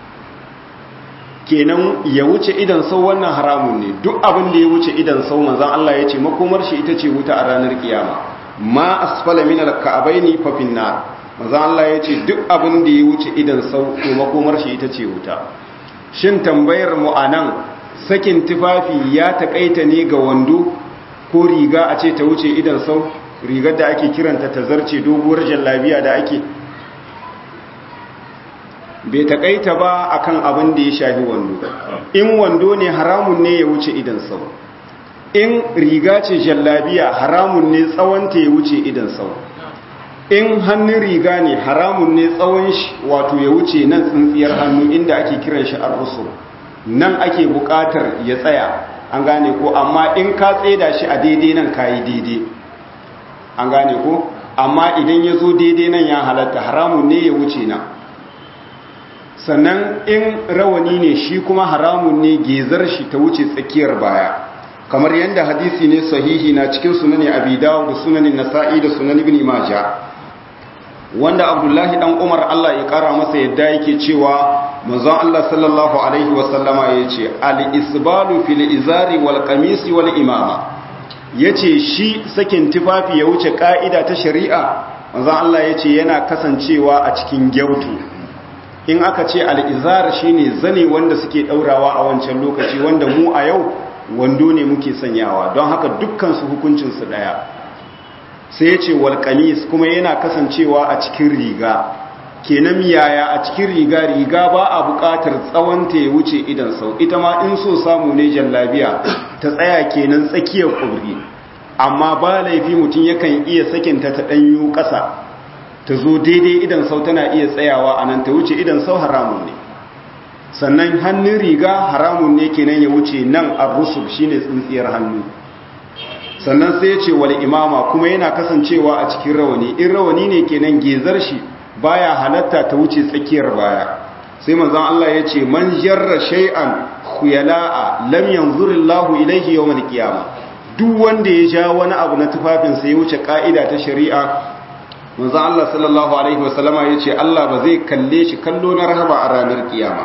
kenan ya wuce idan sau wannan haramun ne duk abin da ya wuce idan sau manzon Allah ya ce makomar shi ita ce wuta a ranar kiyama ma asfala min al-ka'baini fa fin nar manzon Allah ya ce duk abin da ya wuce idan sau to makomar shi ita ce wuta shin tambayar mu anan sakin tufafi ya takaita ne ga wando ko riga a ce ta wuce idan sau rigar da ake kiranta ta zarce doguwar jallabiya da ake bai takaita ba akan abin da ya shafi wando in wando ne haramun ne ya wuce idan sau in riga ce jallabiya haramun ne tsawonta ya wuce idan sau in hannun riga ne haramun ne tsawon shi wato ya wuce nan tsintsiyar hannu inda ake kiran shi arrusu nan ake bukatar ya tsaya an gane ko amma in ka tseda shi a daidai nan kayi daidai an gane ko amma idan ya zo daidai nan ya halatta haramun ne ya wuce nan sannan in rawani ne shi kuma haramun ne gezar shi ta wuce tsakiyar baya kamar yadda hadisi ne sahihi na cikin sunani abi dawud da sunanin nasa'i da sunan ibn majah wanda abdullahi dan umar Allah ya kara masa yadda yake cewa manzon Allah sallallahu alaihi wasallama yace al-isbalu fil izari wal qamisi wal imama yace shi sakin tufafi ya wuce ka'ida ta shari'a manzon Allah yace yana kasancewa a cikin gyautu in aka ce al-izar shine zane wanda suke daurawa a wancan lokaci wanda mu a yau wando ne muke sanyawa don haka dukkan su hukuncin su daya sai ya ce walƙamis kuma yana kasancewa a cikin riga kenan yaya a cikin riga riga ba a buƙatar tsawonta ya wuce idan sau ita ma in so samu ne jallabiya ta tsaya kenan tsakiyar ƙubri amma ba laifi mutum yakan iya sakinta ta ɗanyo ƙasa ta zo daidai idan sau tana iya tsayawa a nan ta wuce idan sau haramun ne sannan hannun riga haramun ne kenan ya wuce nan a rusub shine tsintsiyar hannu sannan sai ya ce wal imama kuma yana kasancewa a cikin rawani in rawani ne kenan gezar shi baya halatta ta wuce tsakiyar baya sai manzon Allah ya ce man jarra shay'an khuyala'a lam yanzurillahu ilayhi yawmal qiyamah duk wanda ya ja wani abu na tufafin sai ya wuce ka'ida ta shari'a manzon Allah sallallahu alaihi wasallama ya ce Allah ba zai kalle shi kallo na rahama a ranar kiyama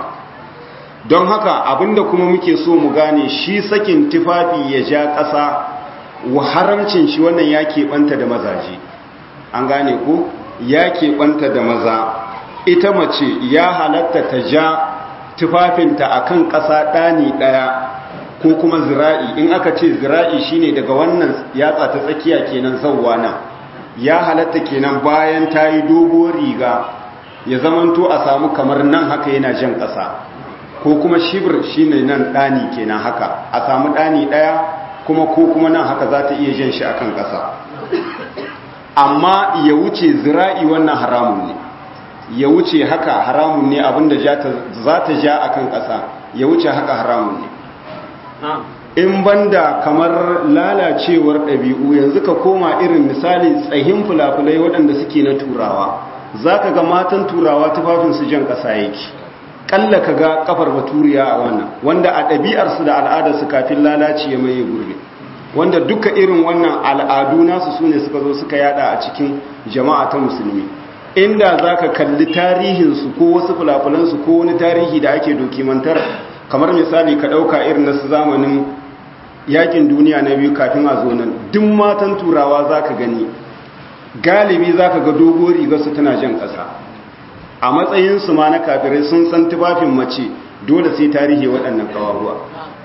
don haka abinda kuma muke so mu gane shi sakin tufafi ya ja ƙasa wa haramcin shi wannan ya keɓanta da mazaje an gane ko ya keɓanta da maza ita mace ya halatta ta ja tufafinta a kan ƙasa ɗani ɗaya ko kuma zira'i in aka ce zira'i shine daga wannan yatsa ta tsakiya kenan zauwa nan ya halatta kenan bayan ta yi doguwar riga ya zamanto a samu kamar nan haka yana jan ƙasa ko kuma shibir shine nan ɗani kenan haka a samu ɗani ɗaya kuma ko kuma nan haka za ta iya jan shi akan ƙasa amma ya wuce zira'i wannan haramun ne ya wuce haka haramun ne abinda za ta ja akan ƙasa ya wuce haka haramun ne in banda kamar lalacewar ɗabi'u yanzu ka koma irin misali tsahin fulafulai waɗanda suke na turawa za ka ga matan turawa tufafinsu jan ƙasa yake ƙalla ka ga ƙafar baturiya a wannan wanda a ɗabi'arsu da al'adarsu kafin lalaci ya maye gurbi wanda duka irin wannan al'adu nasu su ne suka zo suka yada a cikin jama'a ta musulmi inda za ka kalli tarihinsu ko wasu fulafulansu ko wani tarihi da ake dokimantar kamar misali ka ɗauka irin nasu zamanin yakin duniya na biyu kafin a zo nan duk matan turawa za ka gani galibi za ka ga dogo rigarsu tana jan ƙasa a matsayinsu ma na kafirai sun san tufafin mace dole sai tarihi waɗannan kawaruwa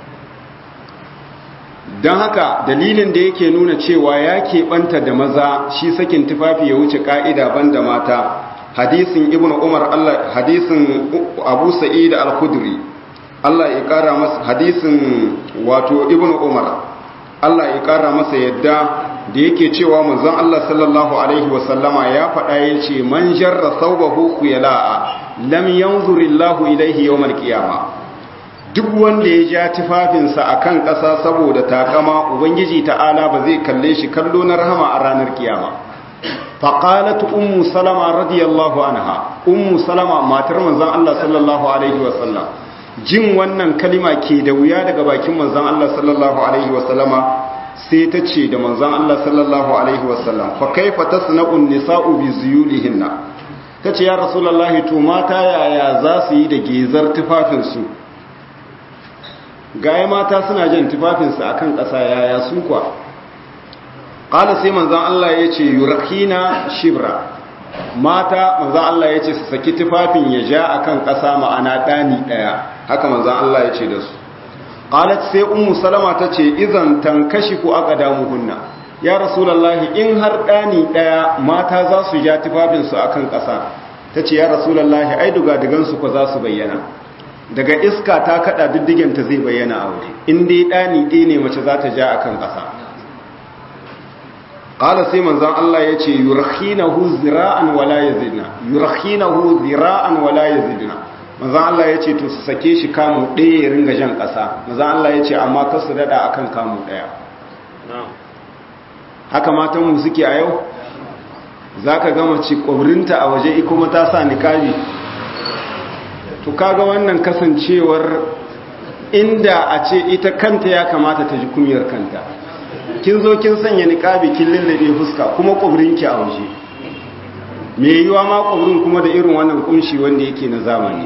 don haka dalilin da yake nuna cewa ya keɓanta da maza shi sakin tufafi ya wuce ƙa'ida ban da mata hadisin ibn umar allah hadisin abu sa'id al-khudri allah ya ƙara masa hadisin wato ibn umar allah ya ƙara masa yadda da yake cewa manzon allah sallallahu alaihi wasallama ya faɗa ya ce man jarra saubahu khuyala'a lam yanzurillahu ilaihi yawmal qiyamah duk wanda ya ja tufafinsa a kan ƙasa saboda takama ubangiji ta'ala ba zai kalle shi kallo na rahama a ranar kiyama faƙalatu ummu salama radiyallahu anha ummu salama matar manzan Allah sallallahu alaihi wasallam jin wannan kalima ke da wuya daga bakin manzan Allah sallallahu alaihi wasallama sai ta ce da manzan Allah sallallahu alaihi wasallam fa kaifa tasna'un nisa'u bi zuyulihinna tace ya rasulullahi to mata yaya za su yi da gezar tufafinsu gaya mata suna jan tufafinsu a kan ƙasa yaya su kwa ƙala sai manzan Allah ya ce yurakina shibra mata manzan Allah ya ce su saki tufafin ya ja a kan ƙasa ma'ana ɗani ɗaya haka manzan Allah ya ce da su ƙalat sai umu salama ta ce izan tankashi ko aka damu hunna ya rasulallahi in har ɗani ɗaya mata za su ja tufafinsu a kan ƙasa ta ce ya rasulallahi ai dugadugansu ko za su bayyana daga iska ta kada diddigenta zai bayyana a waje in dai dani ɗaya ne mace za ta ja a kan ƙasa ƙala sai manzan Allah ya ce yurkhinahu zira'an wala yazidna yurkhinahu zira'an wala yazidna manzan Allah ya ce to su sake shi kamu ɗaya ya ringa jan ƙasa manzan Allah ya ce amma kar su daɗa akan kamu ɗaya haka matan mu suke a yau zaka ga mace ƙwabrinta a waje kuma ta sa niƙabi to kaga wannan kasancewar inda a ce ita kanta ya kamata ta ji kunyar kanta kin zo kin sanya niqabi kin lallabe fuska kuma kubrinki a waje me yiwa ma kubrin kuma da irin wannan kunshi wanda yake na zamani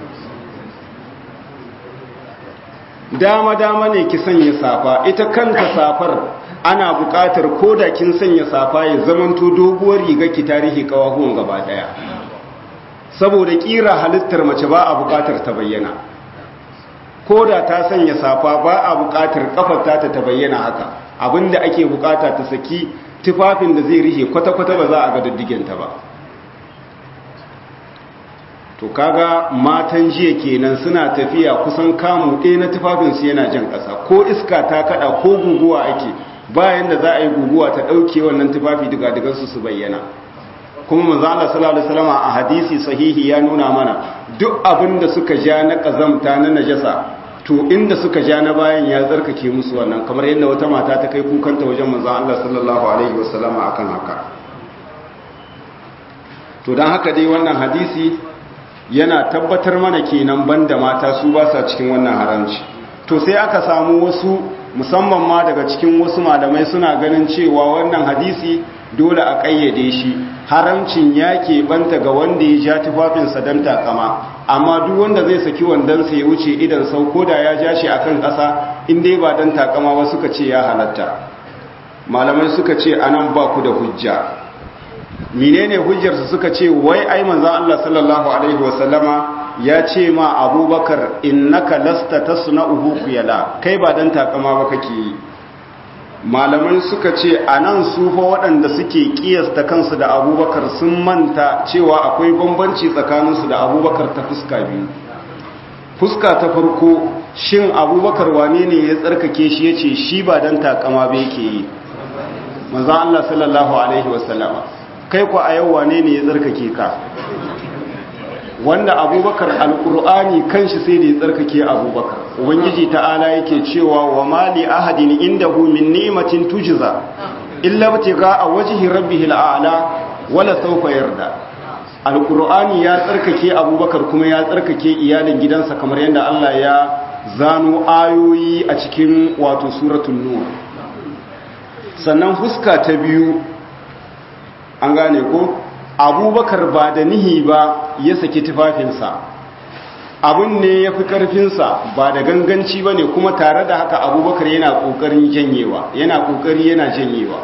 dama dama ne ki sanya safa ita kanta safar ana buƙatar koda kin sanya safa ya zamanto doguwar riga ki tarihi kawahuwan gaba daya saboda kira halittar mace ba a bukatar ta bayyana ko da ta sanya safa ba a bukatar kafarta ta bayyana haka abinda ake bukata ta saki tufafin da zai rihe kwata-kwata ba za a ga diddigenta ba to kaga matan jiya kenan suna tafiya kusan kamu ɗaya na tufafinsu yana jan ƙasa ko iska ta kada ko guguwa ake bayan da za a yi guguwa ta ɗauke wannan tufafi diga-digansu su bayyana kuma manzo Allah sallallahu alaihi wasallam a hadisi sahihi ya nuna mana duk abin da suka ja na kazamta na najasa to inda suka ja na bayan ya tsarkake musu wannan kamar yadda wata mata ta kai kukanta wajen manzo Allah sallallahu alaihi wasallam akan haka to dan haka dai wannan hadisi yana tabbatar mana kenan banda mata su ba sa cikin wannan haramci to sai aka samu wasu musamman ma daga cikin wasu malamai suna ganin cewa wannan hadisi dole a ƙayyade shi haramcin ya banta ga wanda ya ja tufafinsa don takama amma duk wanda zai saki wandonsa ya wuce idan sau ko da ya ja shi a kan ƙasa inda ba don takama ba suka ce ya halatta malamai suka ce anan ba ku da hujja menene hujjarsu suka ce wai ai manzon Allah sallallahu alaihi wasallama ya ce ma abubakar innaka lasta tasna'uhu khuyala kai ba dan takama ba kake yi malaman suka ce anan su fa waɗanda suke kiyasta kansu da abubakar sun manta cewa akwai bambanci tsakaninsu da abubakar ta fuska biyu fuska ta farko shin abubakar wane ne ya tsarkake shi ya ce shi ba dan takama ba yake yi manzon Allah sallallahu alaihi wasallama kai ku a yau wane ne ya tsarkake ka wanda abubakar alkur'ani kanshi sai da ya tsarkake abubakar ubangiji ta'ala yake cewa wa mali ahadin indahu min ni'matin tujza illa batiga a wajhi rabbihil a'la wala sawfa yarda alkur'ani ya tsarkake abubakar kuma ya tsarkake iyalin gidansa kamar yadda Allah ya zano ayoyi a cikin wato suratul nur sannan fuska ta biyu an gane ko abubakar ba da nihi ba ya saki tufafinsa abin ne ya fi ƙarfinsa ba da ganganci ba ne kuma tare da haka abubakar yana ƙoƙarin janyewa yana ƙoƙari yana janyewa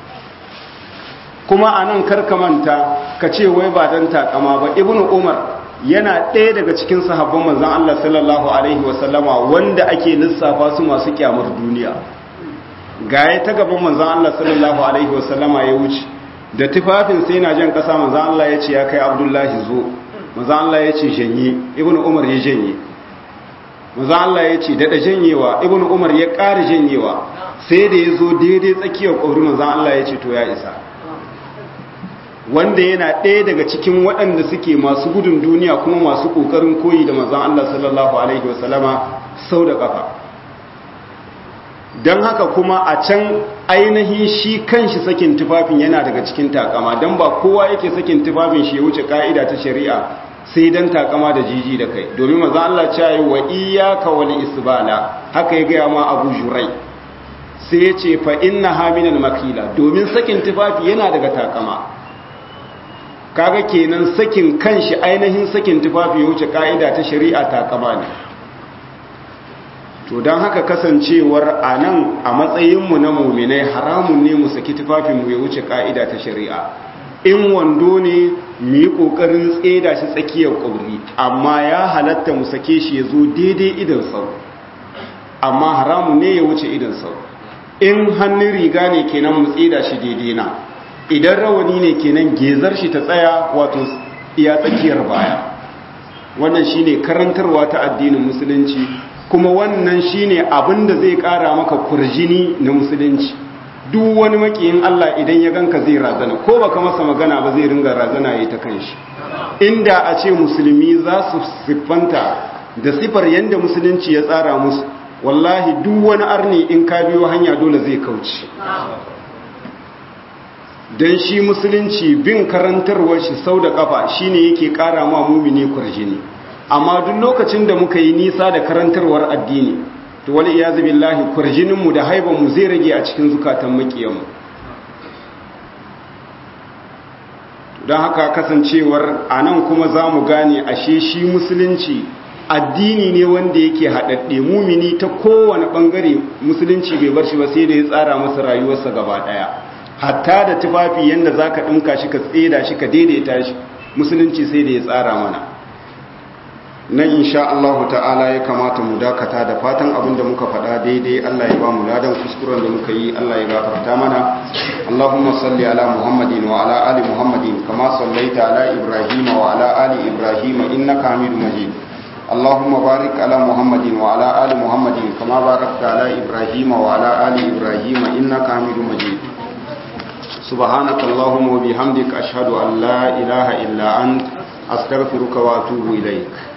kuma a nan karkamanta ka ce wai ba don takama ba ibn umar yana ɗaya daga cikin sahabban manzan Allah sallallahu alaihi wasallama wanda ake lissafa su masu kyamar duniya gaya ta gaban manzan Allah sallallahu alaihi wasallama ya wuce da tufafin sai na jan kasa manzan Allah ya ce ya kai abdullahi zo manzan Allah ya ce janye ibn umar ya janye manzan Allah ya ce daɗa janyewa ibn umar ya ƙara janyewa sai da ya zo daidai tsakiyar ƙauri manzan Allah ya ce to ya isa wanda yana ɗaya daga cikin waɗanda suke masu gudun duniya kuma masu ƙoƙarin koyi da manzan Allah sallallahu alaihi wasallama sau da ƙafa don haka kuma a can ainihin shi kanshi sakin tufafin yana daga cikin takama don ba kowa yake sakin tufafin shi ya wuce ka'ida ta shari'a sai don takama da jiji da kai domin maza Allah ce yi wa iyaka wal isbala haka ya gaya ma abu jurai sai ya ce fa inna haminan makila domin sakin tufafi yana daga takama kaga kenan sakin kanshi ainihin sakin tufafi ya wuce ka'ida ta shari'a takama ne to don haka kasancewar a nan a matsayinmu na muminai haramun ne mu saki tufafinmu ya wuce ka'ida ta shari'a in wando ne mu yi ƙoƙarin tseda shi tsakiyar ƙauri amma ya halatta mu sake shi ya zo daidai idan sau amma haramun ne ya wuce idan sau in hannun riga ne kenan mu tseda shi daidai na idan rawani ne kenan gezar shi ta tsaya wato iya tsakiyar baya wannan shine karantarwa ta addinin musulunci kuma wannan shine abin da zai kara maka kurjini na musulunci duk wani makiyin Allah idan ya ganka zai razana ko baka masa magana ba zai ringa razana yayi ta kanshi inda a ce musulmi za su siffanta da sifar yanda musulunci ya tsara musu wallahi duk wani arni in ka biyo hanya dole zai kauce dan shi musulunci bin karantarwar shi sau da kafa shine yake kara ma mumini kurjini amma duk lokacin da muka yi nisa da karantarwar addini to wal iyazu billahi kurjininmu da haibanmu zai rage a cikin zukatan makiyanmu don haka kasancewar a nan kuma za mu gane ashe shi musulunci addini ne wanda yake haɗaɗɗe mumini ta kowane ɓangare musulunci bai bar shi ba sai da ya tsara masa rayuwarsa gaba ɗaya hatta da tufafi yadda za ka ɗinka shi ka tseda shi ka daidaita shi musulunci sai da ya tsara mana nan insha Allah ta'ala ya kamata mu dakata da fatan abin da muka faɗa daidai Allah ya ba mu ladan kuskuren da muka yi Allah ya gafarta mana Allahumma salli ala Muhammadin wa ala ali Muhammadin kama sallaita ala Ibrahim wa ala ali Ibrahim innaka Hamidum Majid Allahumma barik ala Muhammadin wa ala ali Muhammadin kama barakta ala Ibrahim wa ala ali Ibrahim innaka Hamidum Majid سبحانك اللهم وبحمدك أشهد أن لا إله إلا أنت أستغفرك وأتوب إليك